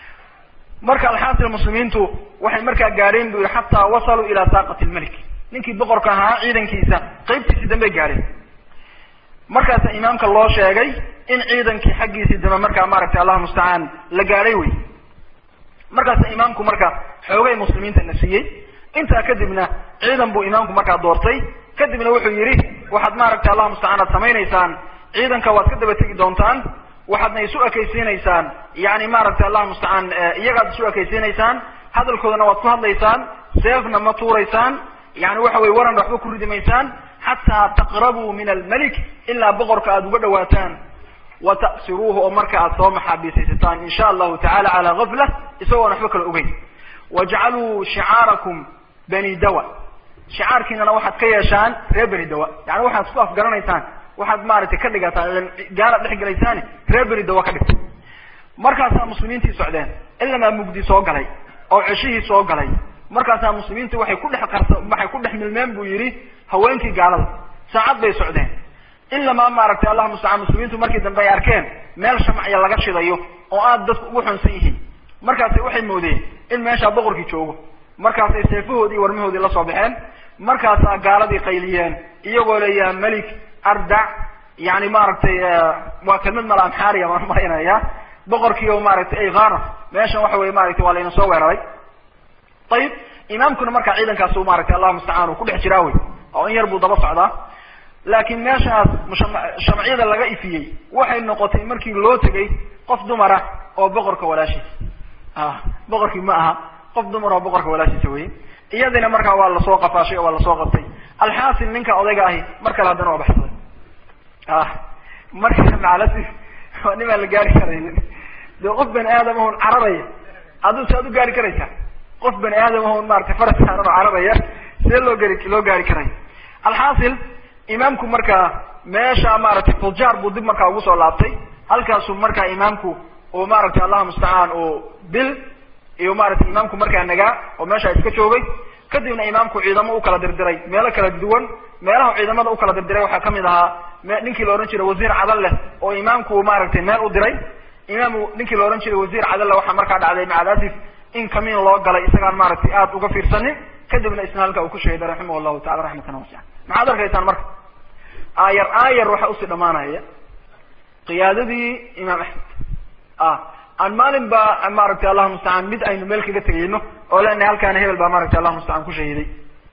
Speaker 3: marka alxaasil muslimiintu waxay markaa gaadheen bu yihi xataa wasaluu ilaa saaqati lmelik ninkii boqorka ahaa ciidankiisa qeybtiisii dambey gaadheen markaasa imaamka loo sheegay in ciidankii xaggiisii dambe markaa maaragtay allahu mustacaan la gaadhay wey markaasa imaamku marka xoogay muslimiinta na siiyey intaa kadibna ciidan buu imaamku markaa doortay kadibna wuxuu yidhi waxaad maaragtay allahu mustacaan aad samaynaysaan ciidanka waad ka daba tegi doontaan waxaadna isu ekaysiinaysaan yani maaragtay allahu mustacaan iyagaad isu ekaysiinaysaan hadalkoodana waad ku hadlaysaan seefna ma tuuraysaan yani waxa weye waran waxba ku ridi maysaan xataa taqrabuu min almelik ilaa boqorka aada uga dhawaataan wa ta'siruuhu oo marka aad soo maxaabiisaysataan in sha allahu tacala calaa gafla isagoon waxba kala ogeyn wajcaluu shicaarakum bani dawa shicaarkiinana waxaad ka yeeshaan reer beni dawa yani waxaad isku afgaranaysaan waxaad maaragtay ka dhigataan gaalaad dhex gelaysaan reer beni dawa ka dhigta markaasaa muslimiintii socdeen ilamaa mugdi soo galay oo ceshihii soo galay markaasaa muslimiintu waxay ku dhex qarsa waxay ku dhex milmeen buu yidhi haweenkii gaalada saacad bay socdeen ilamaa maaragtay allah mustacaan muslimiintu markii dambe ay arkeen meel shamacya laga shidayo oo aada dadku ugu xunsan yihiin markaasay waxay moodeen in meeshaa boqorkii joogo markaasay seefahoodii warmahoodii la soo baxeen markaasaa gaaladii qayliyeen iyagoo le yaa melik ardac yani maaragtay waa kelmad mala amxaariya baan marinaya boqorkii oo maaragtay ay khana meeshan waxa weye maaragtay waa layna soo weeraray ayib imaamkuna markaa ciidankaas maaragtay allahu mustacaan uu ku dhex jiraa wey oo in yar buu daba socdaa laakiin meeshaas shamciyada laga ifiyey waxay noqotay markii loo tegay qof dumara oo boqorka walaashiisa ah boqorkii ma aha qof dumar oo boqorka walaashiisa wey iyadina markaa waa lasoo qafaashay oo waa lasoo qabtay alxaasil ninka odayga ahi mar kale haddana waa baxsaday ah marka macalasi waa nimaan la gaari karaynin dee qof bani aadam ahun cararaya aduu si aad u gaari karaysaa qof bani aadam ahun maratay faras saaran oo cararaya see loo gari loo gaari karay alxaasil imaamku markaa meesha maaragtay fujaar buu dib markaa ugu soo laabtay halkaasuu markaa imaamku uu maaragtay allahu mustacaan uu bil iyo maaragtay imaamku markaa nagaa oo meesha iska joogay kadibna imaamku ciidamo u kala dirdiray meelo kala duwan meelaha ciidamada u kala dirdiray waxaa kamid ahaa ninkii la odhan jiray wasiir cadal leh oo imaamku maaragtay meel u diray imaam ninkii la odhan jiray wasiir cadal leh waxaa markaa dhacday macalasif in kamiin loo galay isagaan maaragtay aada uga fiirsanin kadibna isna halka uu ku shahiday raximah llahu tacala raxmatan wasica maxaad arkaysaan marka aayar aayar waxaa usii dhamaanaya qiyaadadii imaam axmed ah aan maalin ba maaragtay allahu mustacaan mid aynu meel kaga tegayno oo lena halkaana hebel baa maaragtay allahu mustacaan ku shahiday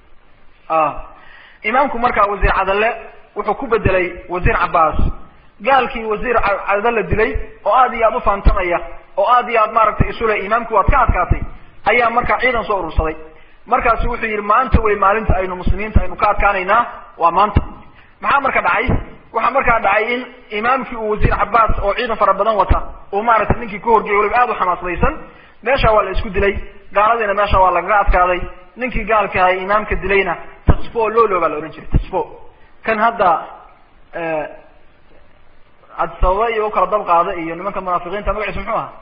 Speaker 3: imaamku markaa wasiir cadalle wuxuu ku bedelay wasiir cabaas gaalkii wasiir cadalle dilay oo aad iyo aad ufaantamaya oo aad iyo aad maaragtay isule imaamkii waad ka adkaatay ayaa markaa ciidan soo urursaday markaasu wuxuu yihi maanta wey maalinta aynu muslimiinta aynu ka adkaanaynaa waa maanta maxaa marka dhacay waxaa markaa dhacay in imaamkii uu wasiir cabaas oo ciidan fara badan wata uu maaragtay ninkii ka horgeeyay waliba aada u xamaaslaysan meesha waa la isku dilay gaaladiina meesha waa lagaga adkaaday ninkii gaalka ahay imaamka dilayna tasfo lolo baa la odhan jiray tasfo kan hadda cabdisababa iyo ukala dab qaada iyo nimanka munaafiqiinta magaciisu muxuu ahaa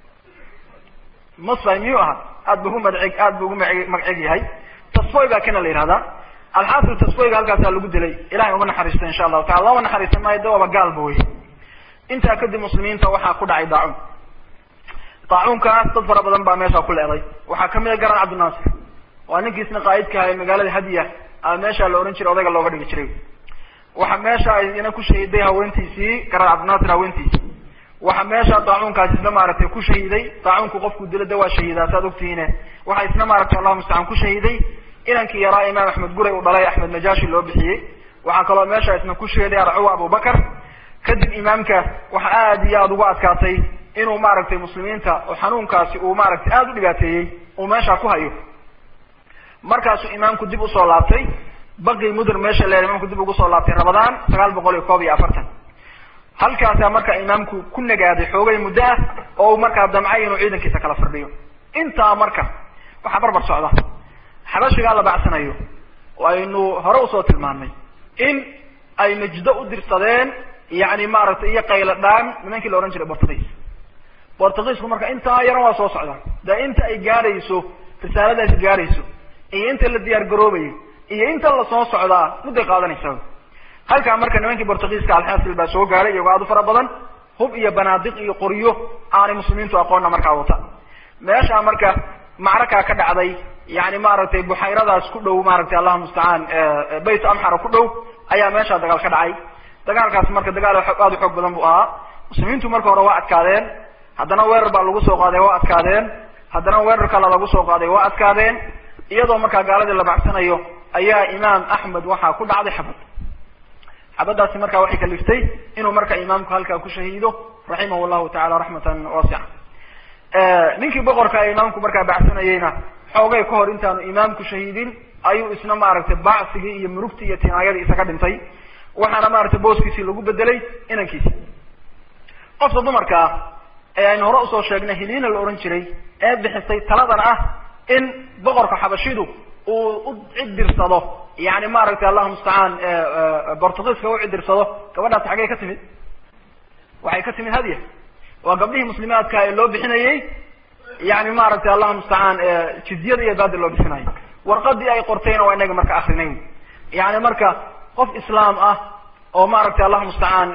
Speaker 3: musfay miyuu ahaa aad bu ugu madceg aad bu ugu ma magceg yahay tasfoy baa kana la yihahdaa alxaasil tasfoyga halkaasaa lagu dilay ilahay uma naxariisto insha allahu tacala looma naxariista maayo de waaba gaalba wey intaa kadib muslimiinta waxaa ku dhacay daacuun daacuunkaas dad fara badan baa meesha ku leeday waxaa kamid a garan cabdinaasir waa ninkiisna qaa'idka ahay magaalada hadiya a meesha la ohan jiray odayga looga dhigi jiray waxa meesha ina ku shahiday haweentiisii garan cabdinaasir haweentiisii waxa meesha daacuunkaas isna maaragtay ku shahiday daacuunku qofku dilo de waa shahidaa saad ogtihiine waxa isna maaragtay allahu mustacaan ku shahiday inankii yaraa imaam axmed guray uu dhalay axmed najaashi loo bixiyey waxaa kaloo meesha isna ku shahiday arcuwa abubakar kadib imaamka waxa aada iyo aada ugu adkaatay inuu maaragtay muslimiinta oo xanuunkaasi uu maaragtay aada u dhibaateeyey uu meesha ku hayo markaasuu imaamku dib usoo laabtay baqi mudir meesha leer imaamku dib ugu soo laabtay ramadaan sagaal boqol iyo koob iyo afartan halkaasaa marka imaamku ku nagaaday xoogay muddo ah oo uu markaa damcay inuu ciidankiisa kala fardhiyo intaa marka waxaa barbar socda xabashigaa la bacsanayo aynu hore usoo tilmaamnay in ay najdo u dirsadeen yani maaragtay iyo qaylo dhaan nimankii la odhan jiray bortugiis bortugiisku marka intaa yaran waa soo socdaan de inta ay gaadhayso risaaladaasi gaadhayso iyo inta la diyaar garoobayo iyo inta lasoo socdaa mudday qaadanaysa halkaa marka nimankii bortugiiska alxasil baa soo gaadhay iyagoo aada u fara badan hub iyo banaadiq iyo qoryo aanay muslimiintu aqoonna markaa wata meeshaa marka macrakaa ka dhacday yani maaragtay buxayradaas ku dhow maaragtay allahu mustacaan bayt amxara ku dhow ayaa meeshaa dagaal ka dhacay dagaalkaas marka dagaal aada u xoog badan bu ahaa muslimiintu marka hore waa adkaadeen haddana weerar baa lagu soo qaaday waa adkaadeen haddana weerar kale lagu soo qaaday waa adkaadeen iyadoo markaa gaaladii la bacsanayo ayaa imaam axmed waxaa ku dhacday xabad xabaddaasi marka waxay kaliftay inuu marka imaamku halkaa ku shahiido raximah llahu tacala raxmatan waasica ninkii boqorka ee imaamku markaa bacsanayeyna xoogay ka hor intaanu imaamku shahiidin ayuu isna maaragtay bacsigii iyo murugtii iyo tinaayadii isaga dhintay waxaana maaragtay booskiisii lagu bedelay inankiisi qofka dumarka ah ee aynu hore usoo sheegnay hiliina la odhan jiray ee bixisay taladan ah in boqorka xabashidu uu u cidirsado yani maaragtay allahu mustacaan bortugiiska u cidirsado gabadhaasi xaggey ka timid waxay ka timid hadya waa gabdhihii muslimaadka ee loo bixinayey yani maaragtay allahu mustacaan jizyada iyo baadi loo bixinayo warqadii ay qortayna waa inaga marka akrinayn yani marka qof islaam ah oo maaragtay allahu mustacaan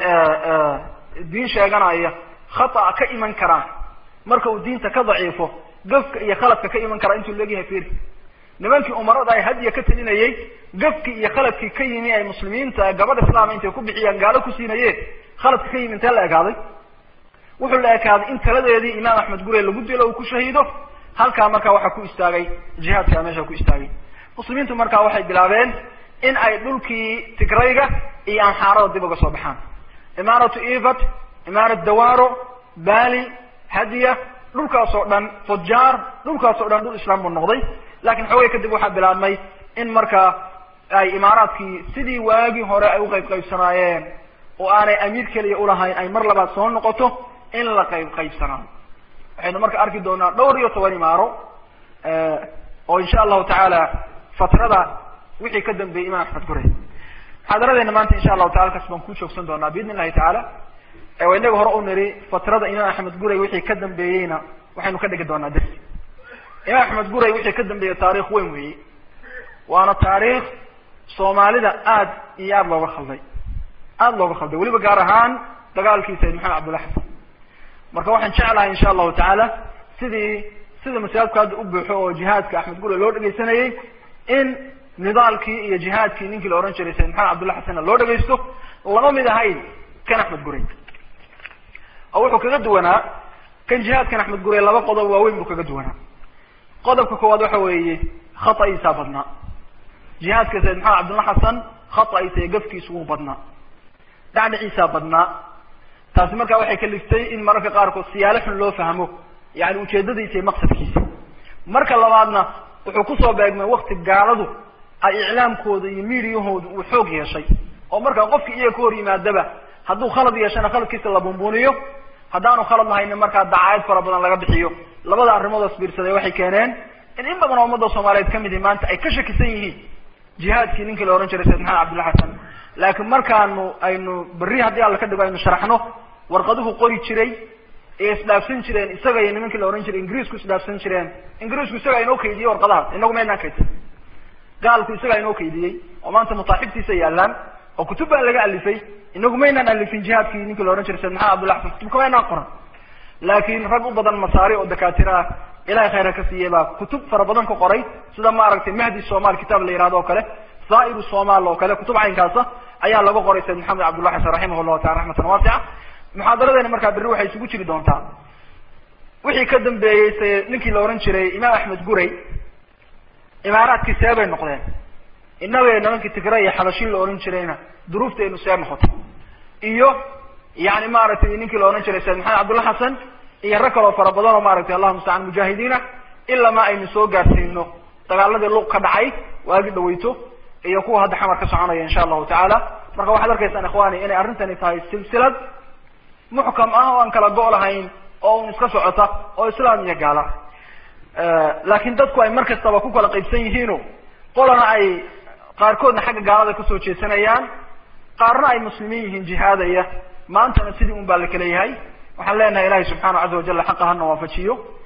Speaker 3: diin sheeganaya khata ka iman karaa marka uu diinta ka daciifo gafka iyo khaladka ka iman karaa intuu leegyahay firi nimankii umarada ay hadiya ka telinayey gafkii iyo khaladkii ka yimi ay muslimiinta gabadh islaama intay ku bixiyaan gaalo ku siinayeen khaladka ka yimi intee la ekaaday wuxuu la ekaaday in taladeedii imaam axmed gure lagu dilo uu ku shahiido halkaa markaa waxaa ku istaagay jihaadkaa meesha ku istaagay muslimiintu markaa waxay bilaabeen in ay dhulkii tigrayga iyo anxaarada dib uga soo baxaan imaaratu evat imaarat dawaro bali hadiya dhulkaas oo dhan fujaar dhulkaas oo dhan dhul islaam buu noqday lakin xoogay kadib waxaa bilaabmay in markaa ay imaaraadkii sidii waagii hore ay uqayb qaybsanaayeen oo aanay amiir keliya ulahayn ay mar labaad soo noqoto in la qayb qaybsanaayo waxaynu marka arki doonaa dhowr iyo toban imaaro oo insha allahu tacaala fatrada wixii ka dambeeyey imaam axmed gure muxaadaradeena maanta insha allahu taala halkaas baan ku joogsan doonaa biidn illahi tacaala waa inaga hore u niri fatrada imaam axmed guray wixii ka dambeeyeyna waxaynu ka dhigi doonaa dersi imaam axmed guray wixii ka dambeeyey taarikh weyn weeye waana taariikh soomaalida aad iyo aada looga khalday aada looga khalday weliba gaar ahaan dagaalkii sayid maxamed cabdulla xasan marka waxaan jeclahay insha allahu tacaala sidii sida masaajidku hadda u buuxo oo jihaadka axmed gure loo dhegaysanayey in nidaalkii iyo jihaadkii ninkii la odhan jiray sayid maxamed cabdulla xasanna loo dhegaysto lama mid ahayn kan axmed gure oo wuxuu kaga duwanaa kan jihaadkan axmed gure laba qodob waaweyn buu kaga duwanaa qodobka koowaad waxa weeye khata'iisaa badnaa jihaadka sayid maxamed cabdulla xasan khata'iisa iyo gafkiisu wuu badnaa dhacdhiciisaa badnaa taasi markaa waxay kaliftay in mararka qaarkood siyaalo xun loo fahmo yani ujeedadiisa iyo maqsadkiisa marka labaadna wuxuu kusoo beegmay wakti gaaladu ay iclaamkooda iyo miidiyahooda uu xoog yeeshay oo markaa qofki iyaga ka hor yimaadaba hadduu khalad yeeshana khaladkiisa la bumbuniyo haddaanu khalad lahaynin markaa dacaayad fara badan laga bixiyo labada arrimood isbiirsaday waxay keeneen in in badan oo ummadda soomaaliyeed kamid ihi maanta ay ka shakisan yihiin jihaadkii ninkii la ohan jiray sayid maxamed cabdulla xasan laakiin markaanu aynu berri haddii alla ka dhigo aynu sharaxno warqaduhu qori jiray ee isdhaafsan jireen isaga iyo nimankii la ohan jiray ingiriisku isdhaafsan jireen ingiriisku isagaa inoo kaydiyey warqadahaas inagu maynaan kaydsan gaalku isagaa inoo kaydiyey oo maanta mutaaxibtiisa yaalaan oo kutub baa laga alifay inagu maynaan alifin jihaadkii ninkii la ohan jiray sayid maxamed abdulla xasan kutubka maynaan qoran laakiin rag u badan masaari oo dakaatira ah ilahay khayra ka siiyey baa kutub fara badan ka qoray sida maaragtay mahdi somal kitaab la yihahdo oo kale zairu somal oo kale kutub caynkaasa ayaa laga qoray sayid maxamed cabdulla xasan raximah llahu taala raxmatan waasica muxaadaradeena markaa berri waxay isugu jiri doontaa wixii ka dambeeyey se ninkii la ohan jiray imaam axmed guray imaaraadkii see bay noqdeen innaga nimankii tigray iyo xabashin la ohan jirayna duruufteenu see noqotay iyo yani maaragtay ninkii la odhan jiray sayd maxamed cabdulla xasan iyo rag kaloo fara badan oo maaragtay allahuma mustacaan mujaahidiina ilaa ma aynu soo gaarsiino dagaaladii luq ka dhacay waagi dhaweyto iyo kuwa hadda xamar ka soconaya insha allahu tacaala marka waxaad arkaysaan ikhwani inay arrintani tahay silsilad muxkam ah oo aan kala go' lahayn oo un iska socota oo islaam iyo gaala laakiin dadku ay mar kastaba ku kala qaybsan yihiino qolana ay qaarkoodna xagga gaalada kasoo jeesanayaan qaarna ay muslimiin yihiin jihaadaya maantana sidii un baa la kala yahay waxaan leenahay ilahay subxaana caza wajala xaqa hana waafajiyo